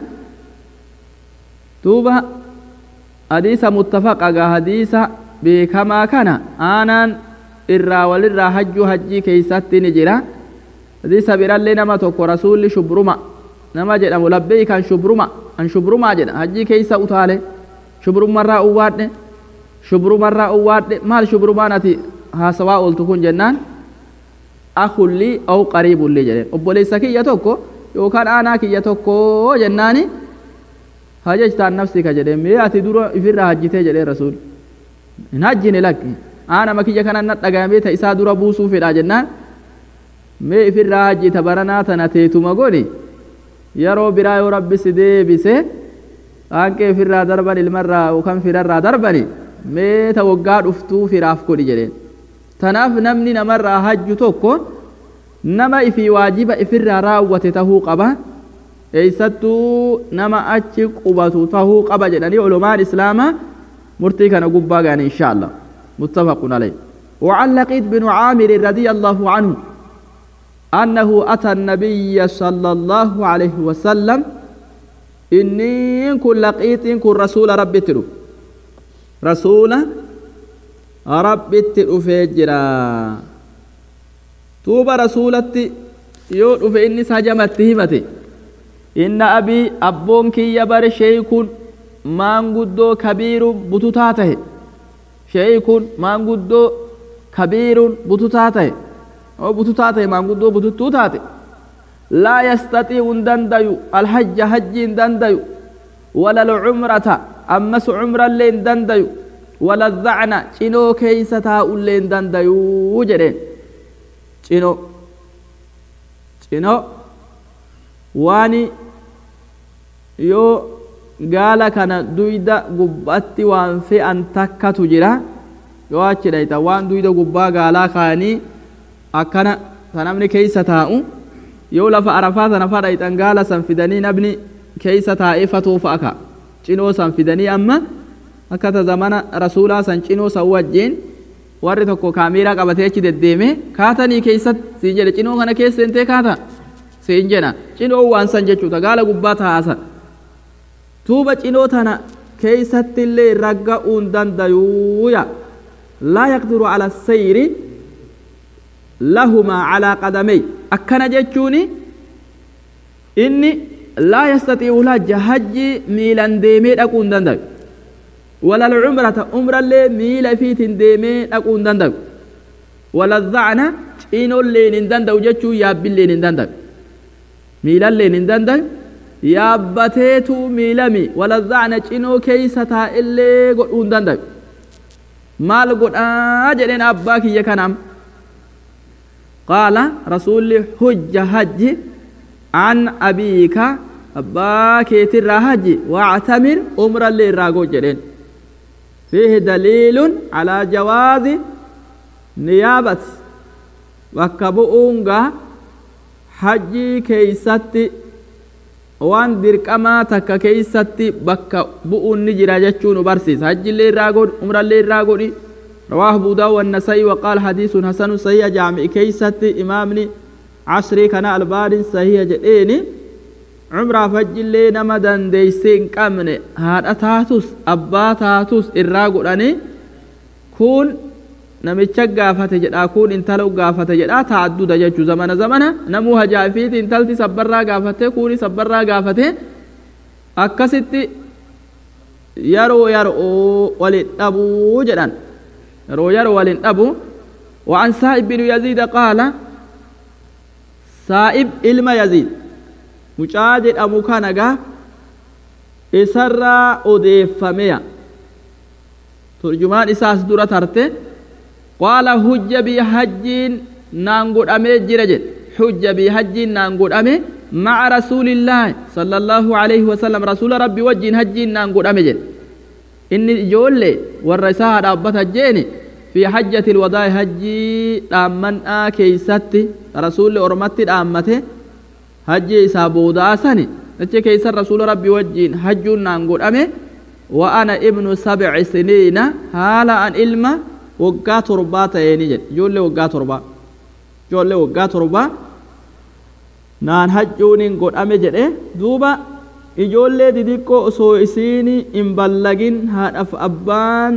Speaker 1: duuba hadiisa muttafaqa gaa hadiisa beekamaa kana aanaan irraa walirraa hajjuu hajjii keeysatti ni jira hadiisa birallee nama tokko rasuulli shubruma nama jedhamu labbeey kan shubruma an shubrumaa jedha hajjii keeysa utaale shubrumarraa uwwaadhe shubrumarraa uwwaadhe maal shubrumaan ati haasawaa ooltu kun jennaan akullii aw qariibullii jedheen obboleessa kiyya tokko yookaan aanaa kiyya tokko jennaani hajajtaan nafsi ka jedheen mee ati dura ifirraa hajjitee jedheen rasuul hin hajjine lakki aanama kiyya kanan na dhagahamee ta isaa dura buusuu fedhaa jennaan mee ifirraa hajjita baranaa tana teetuma godhi yeroo biraa yoo rabbi si deebise aanqee ifirraa darban ilmarraa yookaan firarraa darbani mee ta waggaa dhuftuu firaaf godhi jedheen tanaaf namni namarraa hajju tokko nama ifii waajiba ifirraa raawwate tahuu qaba eeysattuu nama achi qubatu tahuu qaba jedhanii ulumaan islaamaa murtii kana gubbaa gaani insha allah muttafaqun alayh وعن لقيط بن عامر رضي الله عنه أنه أتى النبي صلى الله عليه وسلم إني كن لقيت كن رسول ربي تلو رسول ربي تلو فجرا tuuba rasuulatti yoo dhufe innis hajamatti himate inna abii abboon kiyya bare sheeykun maanguddoo kabiirun bututaa tahe sheeykun maanguddoo kabiirun bututaa tahe oo bututaa tahe maanguddoo bututtuu taate laa yastaxii'u hin dandayu alhajja hajji hin dandayu wala alcumrata ammas cumrallee hin dandayu wala zacna cinoo keeysa taa'ullee hin dandayuu jedheen cino cino waan yoo gaala kana duyda gubbaatti waan fe'an takkatu jira yoo achi dhayta waan duyda gubbaa gaalaa kaanii akkana ta namni keeysa taa'u yoo lafa arafaa sana fa dhayxan gaala san fidanii namni keeysa taa'ee fatoo fa'a ka cinoo san fidanii amma akka ta zamana rasuulaa san cinoo san wajjiin warri tokko kaameeraa qabatee achi deddeeme kaatanii keessatti siin jedhe cinoo kana keessa seentee kaata siin jedha cinoo waan san jechuudha gaala gubbaa taa'asan tuuba cinoo tana keessatti illee ragga'uu hin dandayuuya laa yaqdiru ala sayri lahumaa calaa qadamey akkana jechuuni inni laa yastatii'u hajja hajji miilan deemee dhaquu hin dandayu ولا العمرة عمرة اللي ميل فيت ديمي أكون دندق ولا الظعنة إنو اللي نندندق جتشو ياب اللي نندندق ميل اللي نندندق يابتيتو ميلمي ولا الظعنة إنو كيسة اللي قد دندق مال قد آجلين أباك يكنام قال رسول حج حج عن أبيك أباك يتر حج واعتمر عمر اللي راقو جلين فيه دليل على جواز نيابة وكبؤونغا hajjii keeysatti waan dirqamaa takka keeysatti bakka bu'uun ni jira jechuu nu barsiisa hajjillee irraa godhi umrallee irraa godhi رواه أبو داود والنسائي وقال حديث حسن صحيح جامع كيست إمامني عصري كان الباري صحيح جئيني عمره فجلي نما دنديسين قمن هذا تاتوس أبا تاتوس إراغوراني كون namicha gaafate jedha kun intala gaafate jedha taadduda jechuu zamana zamana namuu hajaafiiti intalti sabbarraa gaafate kuni sabbarraa gaafate akkasitti yeroo yeroo walin dhabuu jedhan yeroo yeroo walin dhabu وعن سائب بن يزيد قال سائب إلما يزيد مجاجد أمو كان إسرى أديفميا ترجمان إساس دورة ترته قال حج بي حجين نانغود أمي جرجت حج بي حجين نانغود أمي مع رسول الله صلى الله عليه وسلم رسول ربي وجين حجين نانغود أمي جل إني جولي والرساها ربط الجيني في حجة الوداع حجي دامن كيستي رسول أرمتي دامته حجي سابودا سني نتي كيس رسول ربي وجين حجون نانغود أمي وأنا ابن سبع سنين هالا أن إلما waggaa torbaa ta'eeni jedhe ijoollee waggaa torbaa ijoollee waggaa torbaa naan hajjuuniin godhame jedhe duuba ijoollee didiqqoo osoo isiin hin ballagin haadhaaf abbaan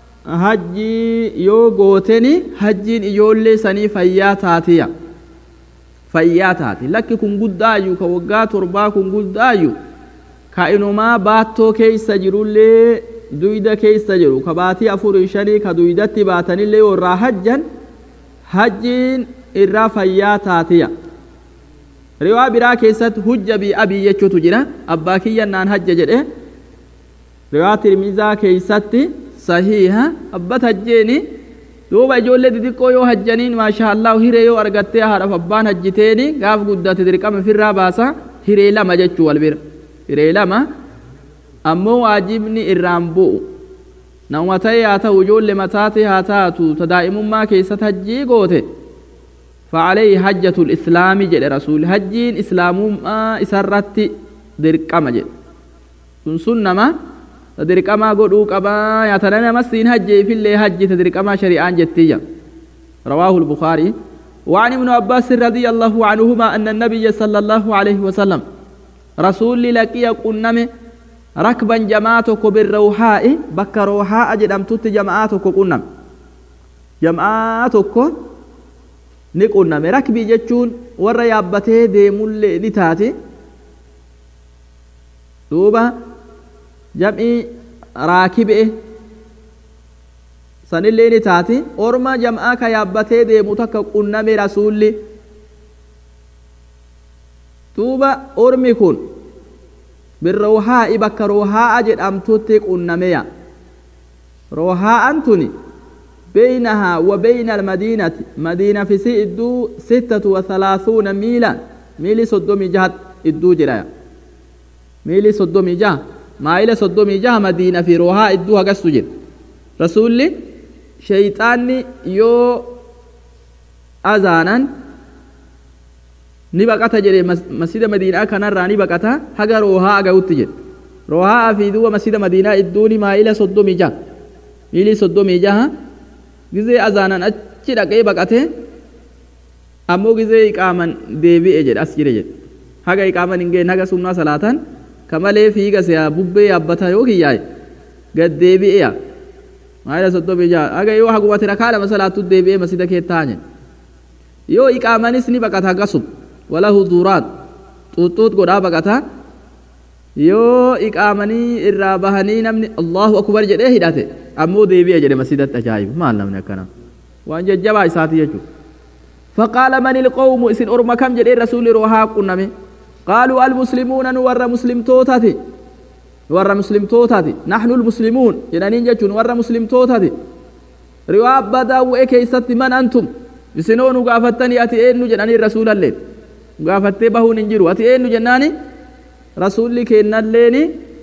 Speaker 1: hajjii yoo gooteni hajjiin ijoollee sanii fayyaa taatiya fayyaa taati lakki kun guddaayyuu ka waggaa torbaa kun guddaayyuu ka inumaa baattoo keeysa jirullee duyda keessa jiru ka baatii afurii shanii ka duydatti baatanillee yoo irraa hajjan hajjiin irraa fayyaa taatiya riwaa biraa keessatti hujja bii abii jechuutu jira abbaa kiyyan naan hajja jedhe riwaa tirmizaa keessatti sahiha abbat hajjeeni duuba ijoollee xixiqqoo yoo hajjaniin maasha allahu hiree yoo argattee haadhaaf abbaan hajjiteeni gaaf guddate dirqama firraa baasa hiree lama jechuu wal bira hiree lama ammoo waajibni irraan bu'u nama ta'e haa ta'u ijoollee mataate haa taatu ta daa'imummaa keessatti hajjii goote فعليه حجة الإسلام جل رسول حجين إسلام ما إسرت درقما جل سن سنما تدرقما قدو قبا يتنانا مسين حج في اللي حج تدرقما شريعان جتيا رواه البخاري وعن ابن عباس رضي الله عنهما أن النبي صلى الله عليه وسلم رسول لكي قنمه ركبا جماعتك بالروحاء بك روحاء جدمتت جماعتك قنم جماعتك ni qunname rakbii jechuun warra yaabbatee deemullee ni taate duuba jam'ii raakibe sanillee ni taate orma jam'aa ka yaabbatee deemu takka qunname rasuulli duuba ormi kun birroohaa'i bakka roohaa'a jedhamtutti qunnameya roohaa'an tuni بينها وبين المدينة مدينة في سي إدو ستة وثلاثون ميلا ميلي صدومي جهة إدو جرايا ميلي صدومي جهة ما إلى صدومي جهة مدينة في روها إدو هكا سجد رسول شيطاني يو أذانا ni baqata jedhe masjida madiinaa kanarraa ni baqata haga roohaa aga'utti jedhe roohaa fi duuba masjida madiinaa idduuni maayila soddomii jaha miilii soddomii jaha gizee azaanan achi dhaqee baqate ammoo gizee iqaaman deebi'e jedhe as jire jedhe haga iqaaman hin geenye haga sunnaa salaatan kamalee fiiga si'a bubbee yaabbata yoo kiyyaaye gad deebi'e yaa maayila soddomii jaha haga yoo hagumate rakaa lama salaattu deebi'ee masjida kee taa'e yoo iqaamanis ni baqata hagasum walahu duuraat xuuxuut godhaa baqata yoo iqaamanii irraa bahanii namni allahu akbar jedhee hidhate ammoo deebi'e jedhe masjidatti ajaa'iba maal namni akkana waan jajjabaa isaati jechuudha فقال من القوم اسن أرما كم جدي رسول روها قنمي قالوا المسلمون نور مسلم توتاتي نور مسلم توتاتي نحن المسلمون جنانين جتون نور مسلم توتاتي رواب بدا وإكيست من أنتم isinoo gaafattanii ati eenyu jedhanii rasuulallee gaafattee bahuun hin jiru ati eenyu jennaani rasuulli keennalleeni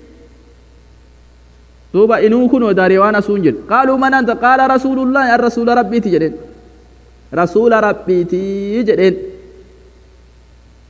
Speaker 1: duuba inuu kunoo daaree waan asuun jedhu qaaluu man anta qaala rasuulullaahi an rasuula rabbiiti jedheen rasuula rabbiiti jedheen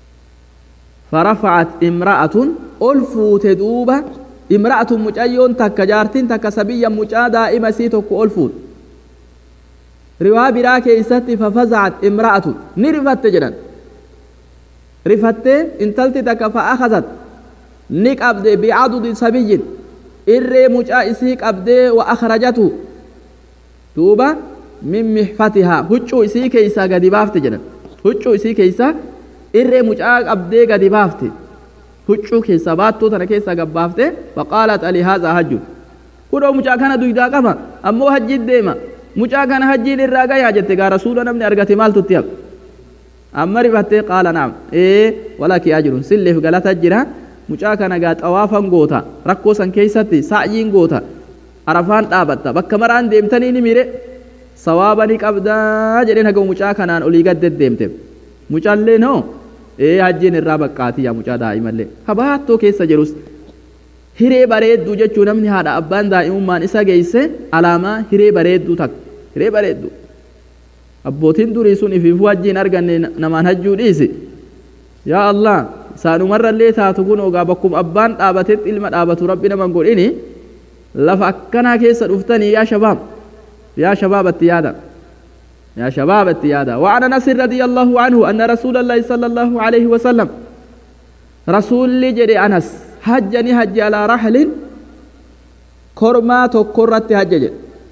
Speaker 1: فرفعت امرأة ألفوت دوبة امرأة مجايون تكا جارتين تكا سبيا مجا دائما سيتوك ألفوت روا برا كيست ففزعت امرأة نرفت جدا رفت انتلت تكا فأخذت نك أبدي بعدد سبي إري مجا إسيك أبدي وأخرجته دوبة من محفتها هجو إسي كيسا قد بافت جدا هجو إسي كيسا إري مجا أبدي قد بافت huccuu keessa baattuu tana keessa gabbaafte faqaalat ali haadha hajju kudhoo mucaa kana duydaa qaba ammoo hajjiin deema mucaa kana hajjiin irraa gayaa jette gaa rasuula namni argate maaltutti haqa amma rifattee qaala naam ee walakii ajrun silleef galata jira mucaa kana gaa xawaafan goota rakkoo san keessatti sa'yiin goota arafaan dhaabatta bakka maraan deemtanii ni mire sawaaba ni qabdaa jedheen haga mucaa kanaan olii gad deddeemte mucaallee noo ee hajjiin irraa baqqaatii yaa mucaa daa'imallee habaattoo keessa jirus hiree bareedduu jechuu namni haadha abbaan daa'imummaan isa geesse alaamaa hiree bareedduu takka hiree bareedduu abbootiin durii sun ifiifuu hajjiin arganne namaan hajjuu dhiisi yaa allah isaanumarrallee taatu kun ogaa bakkuma abbaan dhaabatetti ilma dhaabatu rabbi naman godhini lafa akkanaa keessa dhuftanii yaa shabaab yaa shabaabatti yaada يا شباب التيادة وعن انس رضي الله عنه ان رسول الله صلى الله عليه وسلم رسول جري انس حجني حج على رحل كرما تكرت حجج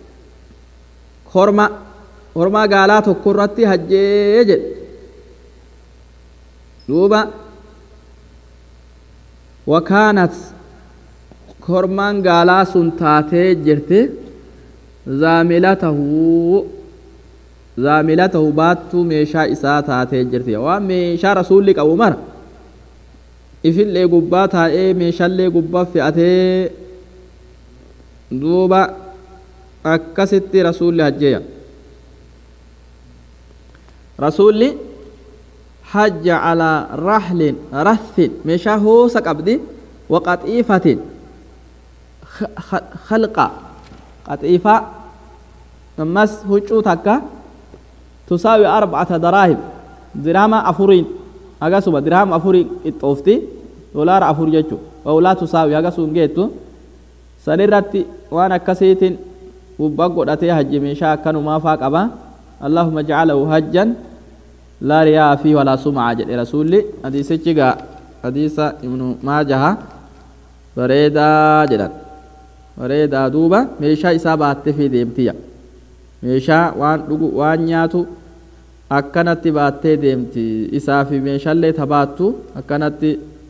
Speaker 1: كرما كرما قالا تكرت حجج دوبا وكانت كرمان قالا سنتاتي جرتي زاملته zaamilatahu baattuu meeshaa isaa taatee jirti waan meeshaa rasuulli qabu mara ifillee gubbaa taa'ee meeshaallee gubbaa fe'atee duuba akkasitti rasuulli hajjeeya rasuulli hajja calaa rahlin rathin meeshaa hoosa qabdi waqaxiifatin khalqa qaxiifaa ammas huccuu takka تساوي أربعة دراهم درهم أفورين أجاسوبا درهم أفورين إتوفتي دولار أفور جتو أو لا تساوي أجاسون جيتو سنرتي وأنا كسيت وبقول أتي حج مشاء كانوا ما فاق أبا اللهم اجعله حجا لا رياء فيه ولا سمعة جل رسولي حديث جيغا حديث ابن ماجه بريدا جلال بريدا دوبا مشاء إصابة في ديمتيا meeshaa waan dhugu waan nyaatu akkanatti baattee deemti isaa fi meeshaallee tabaattu akkanatti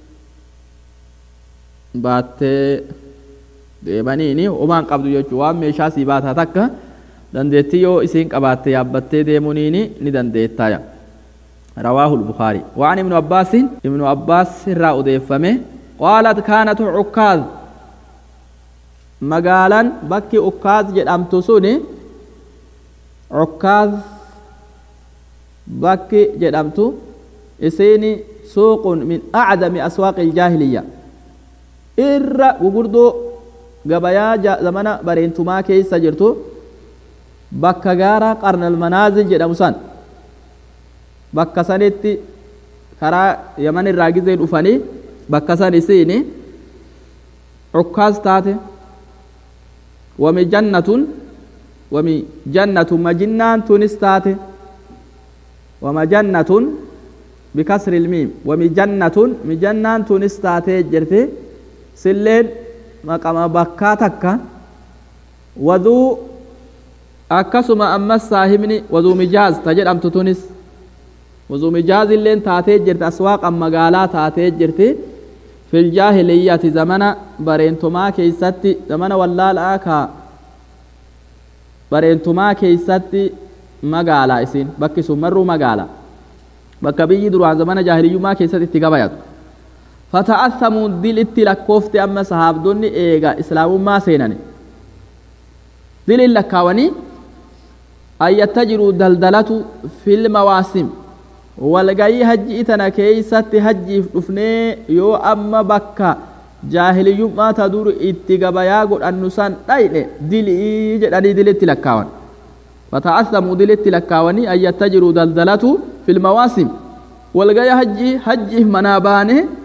Speaker 1: baattee deemaniini homaan qabdu jechuu waan meeshaa sii baataa takka dandeettii yoo isiin qabaatte yaabbattee deemuniini ni dandeettaaya رواه البخاري وعن ابن عباس ابن عباس را أديفمه قالت كانت عكاظ مقالا بكي عكاظ جدامت سوني عكاظ bakki jedhamtu isiini suuqun min acdami aswaaqi iljaahiliyya irra gugurdoo gabayaa zamana bareentumaa keessa jirtu bakka gaara qarnal manaazil jedhamu san bakka sanitti karaa yaman irraa gizee dhufanii bakka san isiini cukkaas taate wami jannatun wami jannatun majinnaan tunis taate ومجنة بكسر الميم ومجنة مجنة تنستاتي جرتي سلين مقام بكاتك وذو أكسما أما الساهمني وذو مجاز تجد أم تتونس وذو مجاز اللين تاتي جرت أسواق أما قالا تاتي جرتي في الجاهلية زمن برينتما كيستي زمن والله الآكا برينتما كيستي magaalaa isin bakki sun marruu magaalaa bakka biyyi duraan zamana jaahiliyyummaa keessatti itti gabayatu fata'assamuu dil itti lakkoofte amma sahaabdonni eega islaamummaa seenani dilin lakkaawanii an yattajiruu daldalatu fil mawaasim walgayii hajji itana keeysatti hajjiif dhufnee yoo amma bakka jaahiliyyummaa ta dur itti gabayaa godhannu san dhayne dilii jedhanii dilitti lakkaawan فتعثموا دلت لكاوني أن يتجروا دلدلته في المواسم والغاية حجي حجي منابانه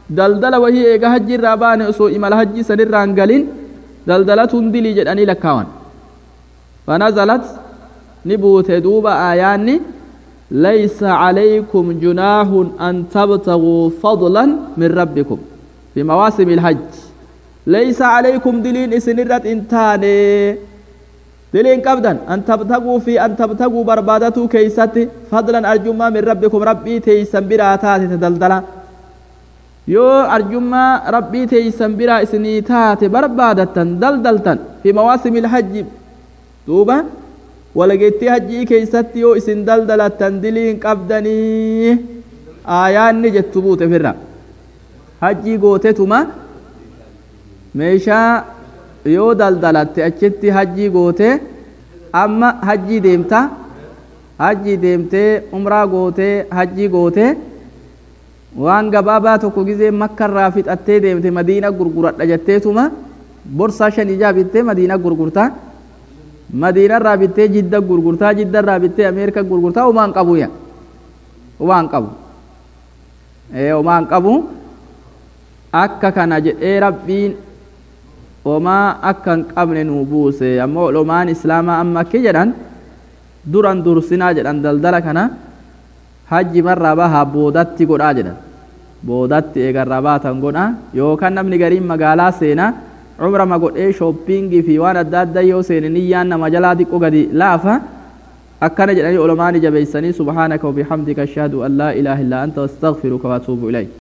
Speaker 1: daldala wahii eega hajji irraa baane osoo imala hajji sanirraa hin galin daldalatuun dilii jedhanii lakkaawan fanazalat ni buute duuba aayaanni laysa calaykum junaahun an tabtaguu fadlan min rabbikum fi mawaasimi ilhajj laysa calaykum diliin isinirrat in taane diliin qabdan an tabtaguu fi an tabtaguu barbaadatuu keeysatti fadlan arjummaa min rabbikum rabbii teeysan biraa taate daldala yoo arjummaa rabbii teeysan biraa isinii taate barbaadattan daldaltan fi mawaasimi ilhajji duuba walageettii hajjii keeysatti yoo isin daldalattan diliin qabdanii aayaanni jettu buute firra hajjii gootetuma meeshaa yoo daldalatte achitti hajjii goote amma hajjii deemta hajjii deemtee umraa gootee hajjii gootee waan gabaabaa tokko gizee makkarraa fixattee deemte madiina gurguradha jetteetuma borsaa shan ijaa bittee madiina gurgurtaa madiinarraa bittee jidda gurgurtaa jiddarraa bittee ameerika gurgurtaa umaan qabu ya umaan qabu umaan qabu akka kana jedhee rabbiin homaa akka hin qabne nuu buuse ammoo olomaan islaamaa amma akki jedhan duran dursinaa jedhan daldala kana hajji marraa bahaa boodatti godhaa jedhan boodatti eegarraa baatan godha yookaan namni gariin magaalaa seenaa cumrama godhee shooppingii fi waan adda addaa yoo seene niyyaan nama jalaa xiqqoo gadi laafa akkana jedhanii olomaan jabeeysanii subhaanaka wabihamdika ashhadu an laa ilaaha illaa anta astaghfiruka waatuubu ilayk